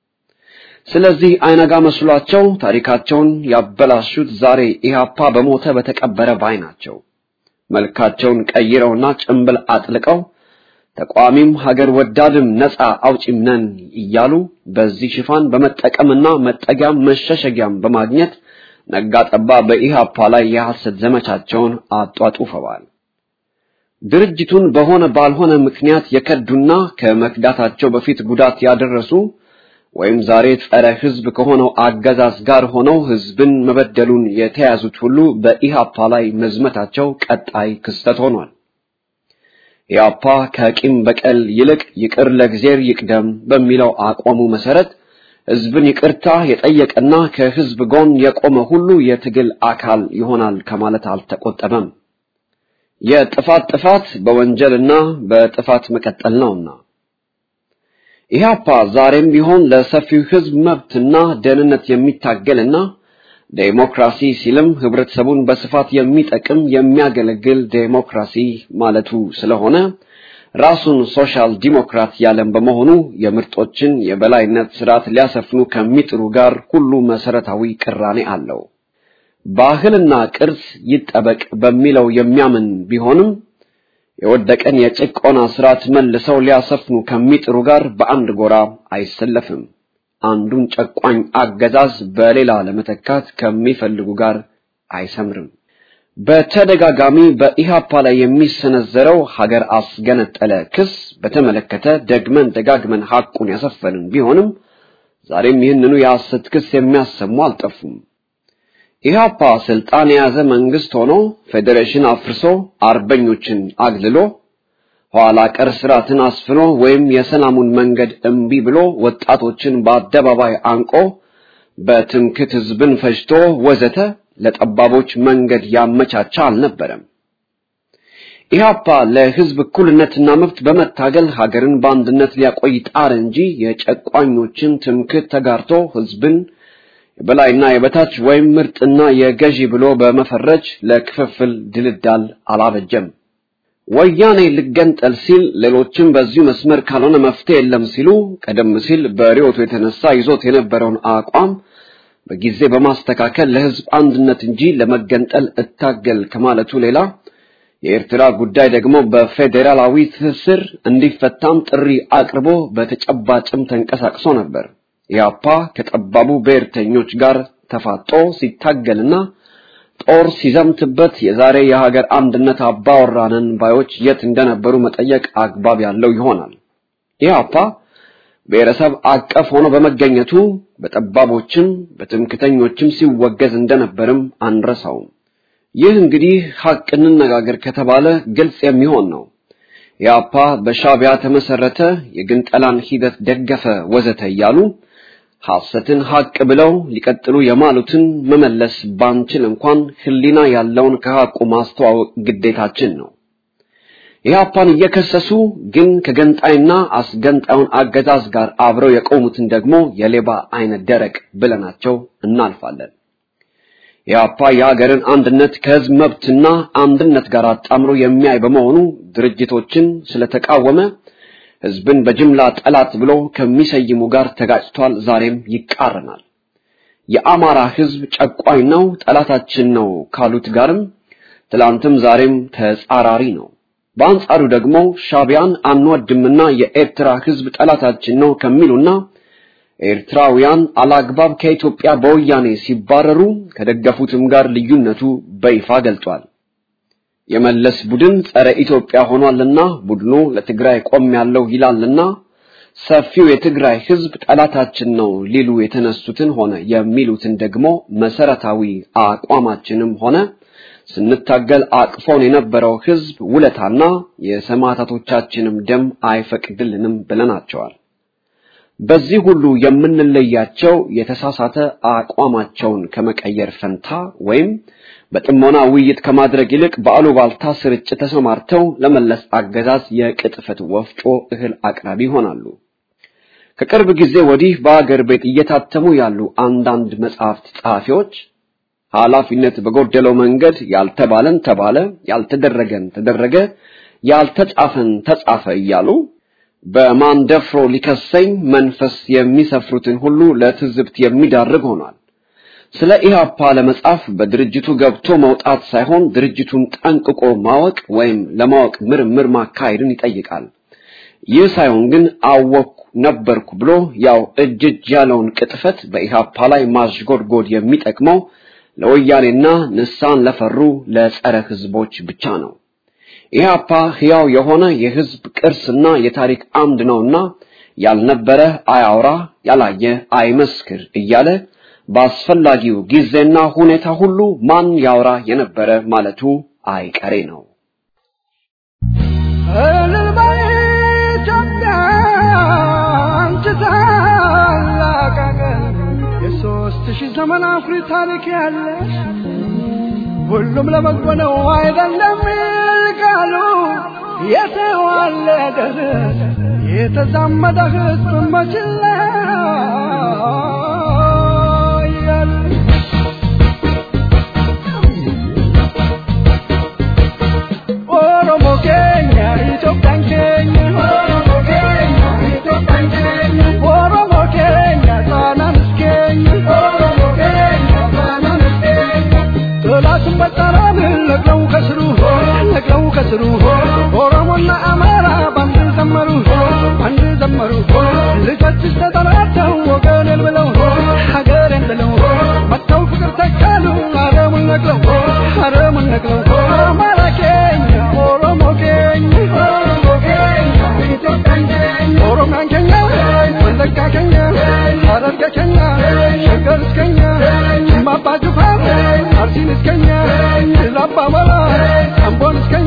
ስለዚህ አይነጋ መስሏቸው ታሪካቸውን ያበላሹት ዛሬ ኢህአፓ በሞተ በተቀበረ ባይ ናቸው። መልካቸውን ቀይረውና ጭንብል አጥልቀው ተቋሚም ሀገር ወዳድም ነፃ አውጪም ነን እያሉ በዚህ ሽፋን በመጠቀምና መጠጊያም መሸሸጊያም በማግኘት ነጋጠባ በኢህአፓ ላይ የሐሰት ዘመቻቸውን አጧጡፈዋል። ድርጅቱን በሆነ ባልሆነ ምክንያት የከዱና ከመክዳታቸው በፊት ጉዳት ያደረሱ ወይም ዛሬ ጸረ ህዝብ ከሆነው አገዛዝ ጋር ሆነው ህዝብን መበደሉን የተያዙት ሁሉ በኢህአፓ ላይ መዝመታቸው ቀጣይ ክስተት ሆኗል። ኢህአፓ ከቂም በቀል ይልቅ ይቅር ለእግዚአብሔር ይቅደም በሚለው አቋሙ መሰረት ህዝብን ይቅርታ የጠየቀና ከህዝብ ጎን የቆመ ሁሉ የትግል አካል ይሆናል ከማለት አልተቆጠበም። የጥፋት ጥፋት በወንጀልና በጥፋት መቀጠል ነውና ኢህአፓ ዛሬም ቢሆን ለሰፊው ህዝብ መብትና ደህንነት የሚታገልና ዴሞክራሲ ሲልም ህብረተሰቡን በስፋት የሚጠቅም የሚያገለግል ዴሞክራሲ ማለቱ ስለሆነ ራሱን ሶሻል ዲሞክራት ያለም በመሆኑ የምርጦችን የበላይነት ስርዓት ሊያሰፍኑ ከሚጥሩ ጋር ሁሉ መሰረታዊ ቅራኔ አለው። ባህልና ቅርስ ይጠበቅ በሚለው የሚያምን ቢሆንም የወደቀን የጭቆና ስርዓት መልሰው ሊያሰፍኑ ከሚጥሩ ጋር በአንድ ጎራ አይሰለፍም። አንዱን ጨቋኝ አገዛዝ በሌላ ለመተካት ከሚፈልጉ ጋር አይሰምርም። በተደጋጋሚ በኢሃፓ ላይ የሚሰነዘረው ሀገር አስገነጠለ ክስ በተመለከተ ደግመን ደጋግመን ሐቁን ያሰፈንን ቢሆንም ዛሬም ይህንኑ የሐሰት ክስ የሚያሰሙ አልጠፉም። ኢሃፓ ስልጣን የያዘ መንግስት ሆኖ ፌዴሬሽን አፍርሶ አርበኞችን አግልሎ ኋላ ቀር ስርዓትን አስፍኖ ወይም የሰላሙን መንገድ እምቢ ብሎ ወጣቶችን በአደባባይ አንቆ በትምክት ህዝብን ፈጅቶ ወዘተ ለጠባቦች መንገድ ያመቻቻ አልነበረም። ኢህአፓ ለህዝብ እኩልነትና መብት በመታገል ሀገርን በአንድነት ሊያቆይ ጣር እንጂ የጨቋኞችን ትምክህት ተጋርቶ ህዝብን የበላይና የበታች ወይም ምርጥና የገዢ ብሎ በመፈረጅ ለክፍፍል ድልዳል አላበጀም። ወያኔ ልገንጠል ሲል ሌሎችም በዚሁ መስመር ካልሆነ መፍትሄ የለም ሲሉ ቀደም ሲል በሪዮቱ የተነሳ ይዞት የነበረውን አቋም በጊዜ በማስተካከል ለህዝብ አንድነት እንጂ ለመገንጠል እታገል ከማለቱ ሌላ የኤርትራ ጉዳይ ደግሞ በፌዴራላዊ ትስስር እንዲፈታም ጥሪ አቅርቦ በተጨባጭም ተንቀሳቅሶ ነበር። ኢህአፓ ከጠባቡ ብሔርተኞች ጋር ተፋጦ ሲታገልና ጦር ሲዘምትበት የዛሬ የሀገር አንድነት አባወራነን ባዮች የት እንደነበሩ መጠየቅ አግባብ ያለው ይሆናል። ኢህአፓ ብሔረሰብ አቀፍ ሆኖ በመገኘቱ በጠባቦችም በትምክተኞችም ሲወገዝ እንደነበርም አንረሳውም። ይህ እንግዲህ ሐቅ እንነጋገር ከተባለ ግልጽ የሚሆን ነው። ኢህአፓ በሻቢያ ተመሰረተ፣ የግንጠላን ሂደት ደገፈ፣ ወዘተ እያሉ ሐሰትን ሐቅ ብለው ሊቀጥሉ የማሉትን መመለስ ባንችል እንኳን ህሊና ያለውን ከሐቁ ማስተዋወቅ ግዴታችን ነው። ኢህአፓን እየከሰሱ ግን ከገንጣይና አስገንጣዩን አገዛዝ ጋር አብረው የቆሙትን ደግሞ የሌባ አይነት ደረቅ ብለናቸው እናልፋለን። ኢህአፓ የሀገርን አንድነት ከህዝብ መብትና አንድነት ጋር አጣምሮ የሚያይ በመሆኑ ድርጅቶችን ስለተቃወመ ህዝብን በጅምላ ጠላት ብሎ ከሚሰይሙ ጋር ተጋጭቷል። ዛሬም ይቃረናል። የአማራ ህዝብ ጨቋኝ ነው፣ ጠላታችን ነው ካሉት ጋርም ትላንትም ዛሬም ተጻራሪ ነው። በአንጻሩ ደግሞ ሻቢያን አንወድምና የኤርትራ ህዝብ ጠላታችን ነው ከሚሉና ኤርትራውያን አላግባብ ከኢትዮጵያ በወያኔ ሲባረሩ ከደገፉትም ጋር ልዩነቱ በይፋ ገልጧል። የመለስ ቡድን ጸረ ኢትዮጵያ ሆኗልና ቡድኑ ለትግራይ ቆም ያለው ይላልና ሰፊው የትግራይ ህዝብ ጠላታችን ነው ሊሉ የተነሱትን ሆነ የሚሉትን ደግሞ መሰረታዊ አቋማችንም ሆነ ስንታገል አቅፎን የነበረው ህዝብ ውለታና የሰማዕታቶቻችንም ደም አይፈቅድልንም ብለናቸዋል። በዚህ ሁሉ የምንለያቸው የተሳሳተ አቋማቸውን ከመቀየር ፈንታ ወይም በጥሞና ውይይት ከማድረግ ይልቅ በአሉባልታ ስርጭት ተሰማርተው ለመለስ አገዛዝ የቅጥፈት ወፍጮ እህል አቅራቢ ይሆናሉ። ከቅርብ ጊዜ ወዲህ በአገር ቤት እየታተሙ ያሉ አንዳንድ መጽሐፍት ጸሐፊዎች ኃላፊነት በጎደለው መንገድ ያልተባለን ተባለ፣ ያልተደረገን ተደረገ፣ ያልተጻፈን ተጻፈ እያሉ በማን ደፍሮ ሊከሰኝ መንፈስ የሚሰፍሩትን ሁሉ ለትዝብት የሚዳርግ ሆኗል። ስለ ኢህአፓ ለመጻፍ በድርጅቱ ገብቶ መውጣት ሳይሆን ድርጅቱን ጠንቅቆ ማወቅ ወይም ለማወቅ ምርምር ማካሄድን ይጠይቃል። ይህ ሳይሆን ግን አወቅኩ ነበርኩ ብሎ ያው እጅ እጅ ያለውን ቅጥፈት በኢህአፓ ላይ ማሽጎድጎድ የሚጠቅመው ለወያኔና ንሳን ለፈሩ ለጸረ ህዝቦች ብቻ ነው። ኢህአፓ ሕያው የሆነ የህዝብ ቅርስና የታሪክ አምድ ነውና ያልነበረ አያውራ፣ ያላየ አይመስክር እያለ በአስፈላጊው ጊዜና ሁኔታ ሁሉ ማን ያውራ የነበረ ማለቱ አይቀሬ ነው። እልል በይ ኢትዮጵያ አንቺ ታላቅ አገር የሦስት ሺህ ዘመን አኩሪ ታሪክ ያለሽ ሁሉም ለበጎ ነው አይደለም ቃሉ የተዋለደ የተዛመደ ህዝብ መችላ ያለ ኦሮሞ ኬኛ ኢትዮጵያን ኬኛ ኦሮሞ ኬኛ ኢትዮጵያን ኬኛ ኦሮሞ ኬኛ ጣናንስ ኬኛ ኦሮሞ ኬኛ ጣናንስ ኬኛ ጥላትን በጣራን ነቅለው ከስሩ ነቅለው ከስሩ ኦሮሞና አማራ ባንድ ዘመሩ ባንድ ዘመሩ ልጆችሽ ተጠራርተው ወገኔን ብለው ሀገሬን ብለው መጥተው ፍቅር ተካሉ አረሙን ነቅለው አረሙን ነቅለው አማራ ኬኛ ኦሮሞ ኬኛ ኦሮሞ ኬኛ ኢትዮጵያን ኬኛ ኦሮሚያን ኬኛ ወለጋ ኬኛ ሐረርጌ ኬኛ ሸገር እስከኛ ማባ ጅፋር አርሲን እስከኛ ላባ መራ አምቦን እስከ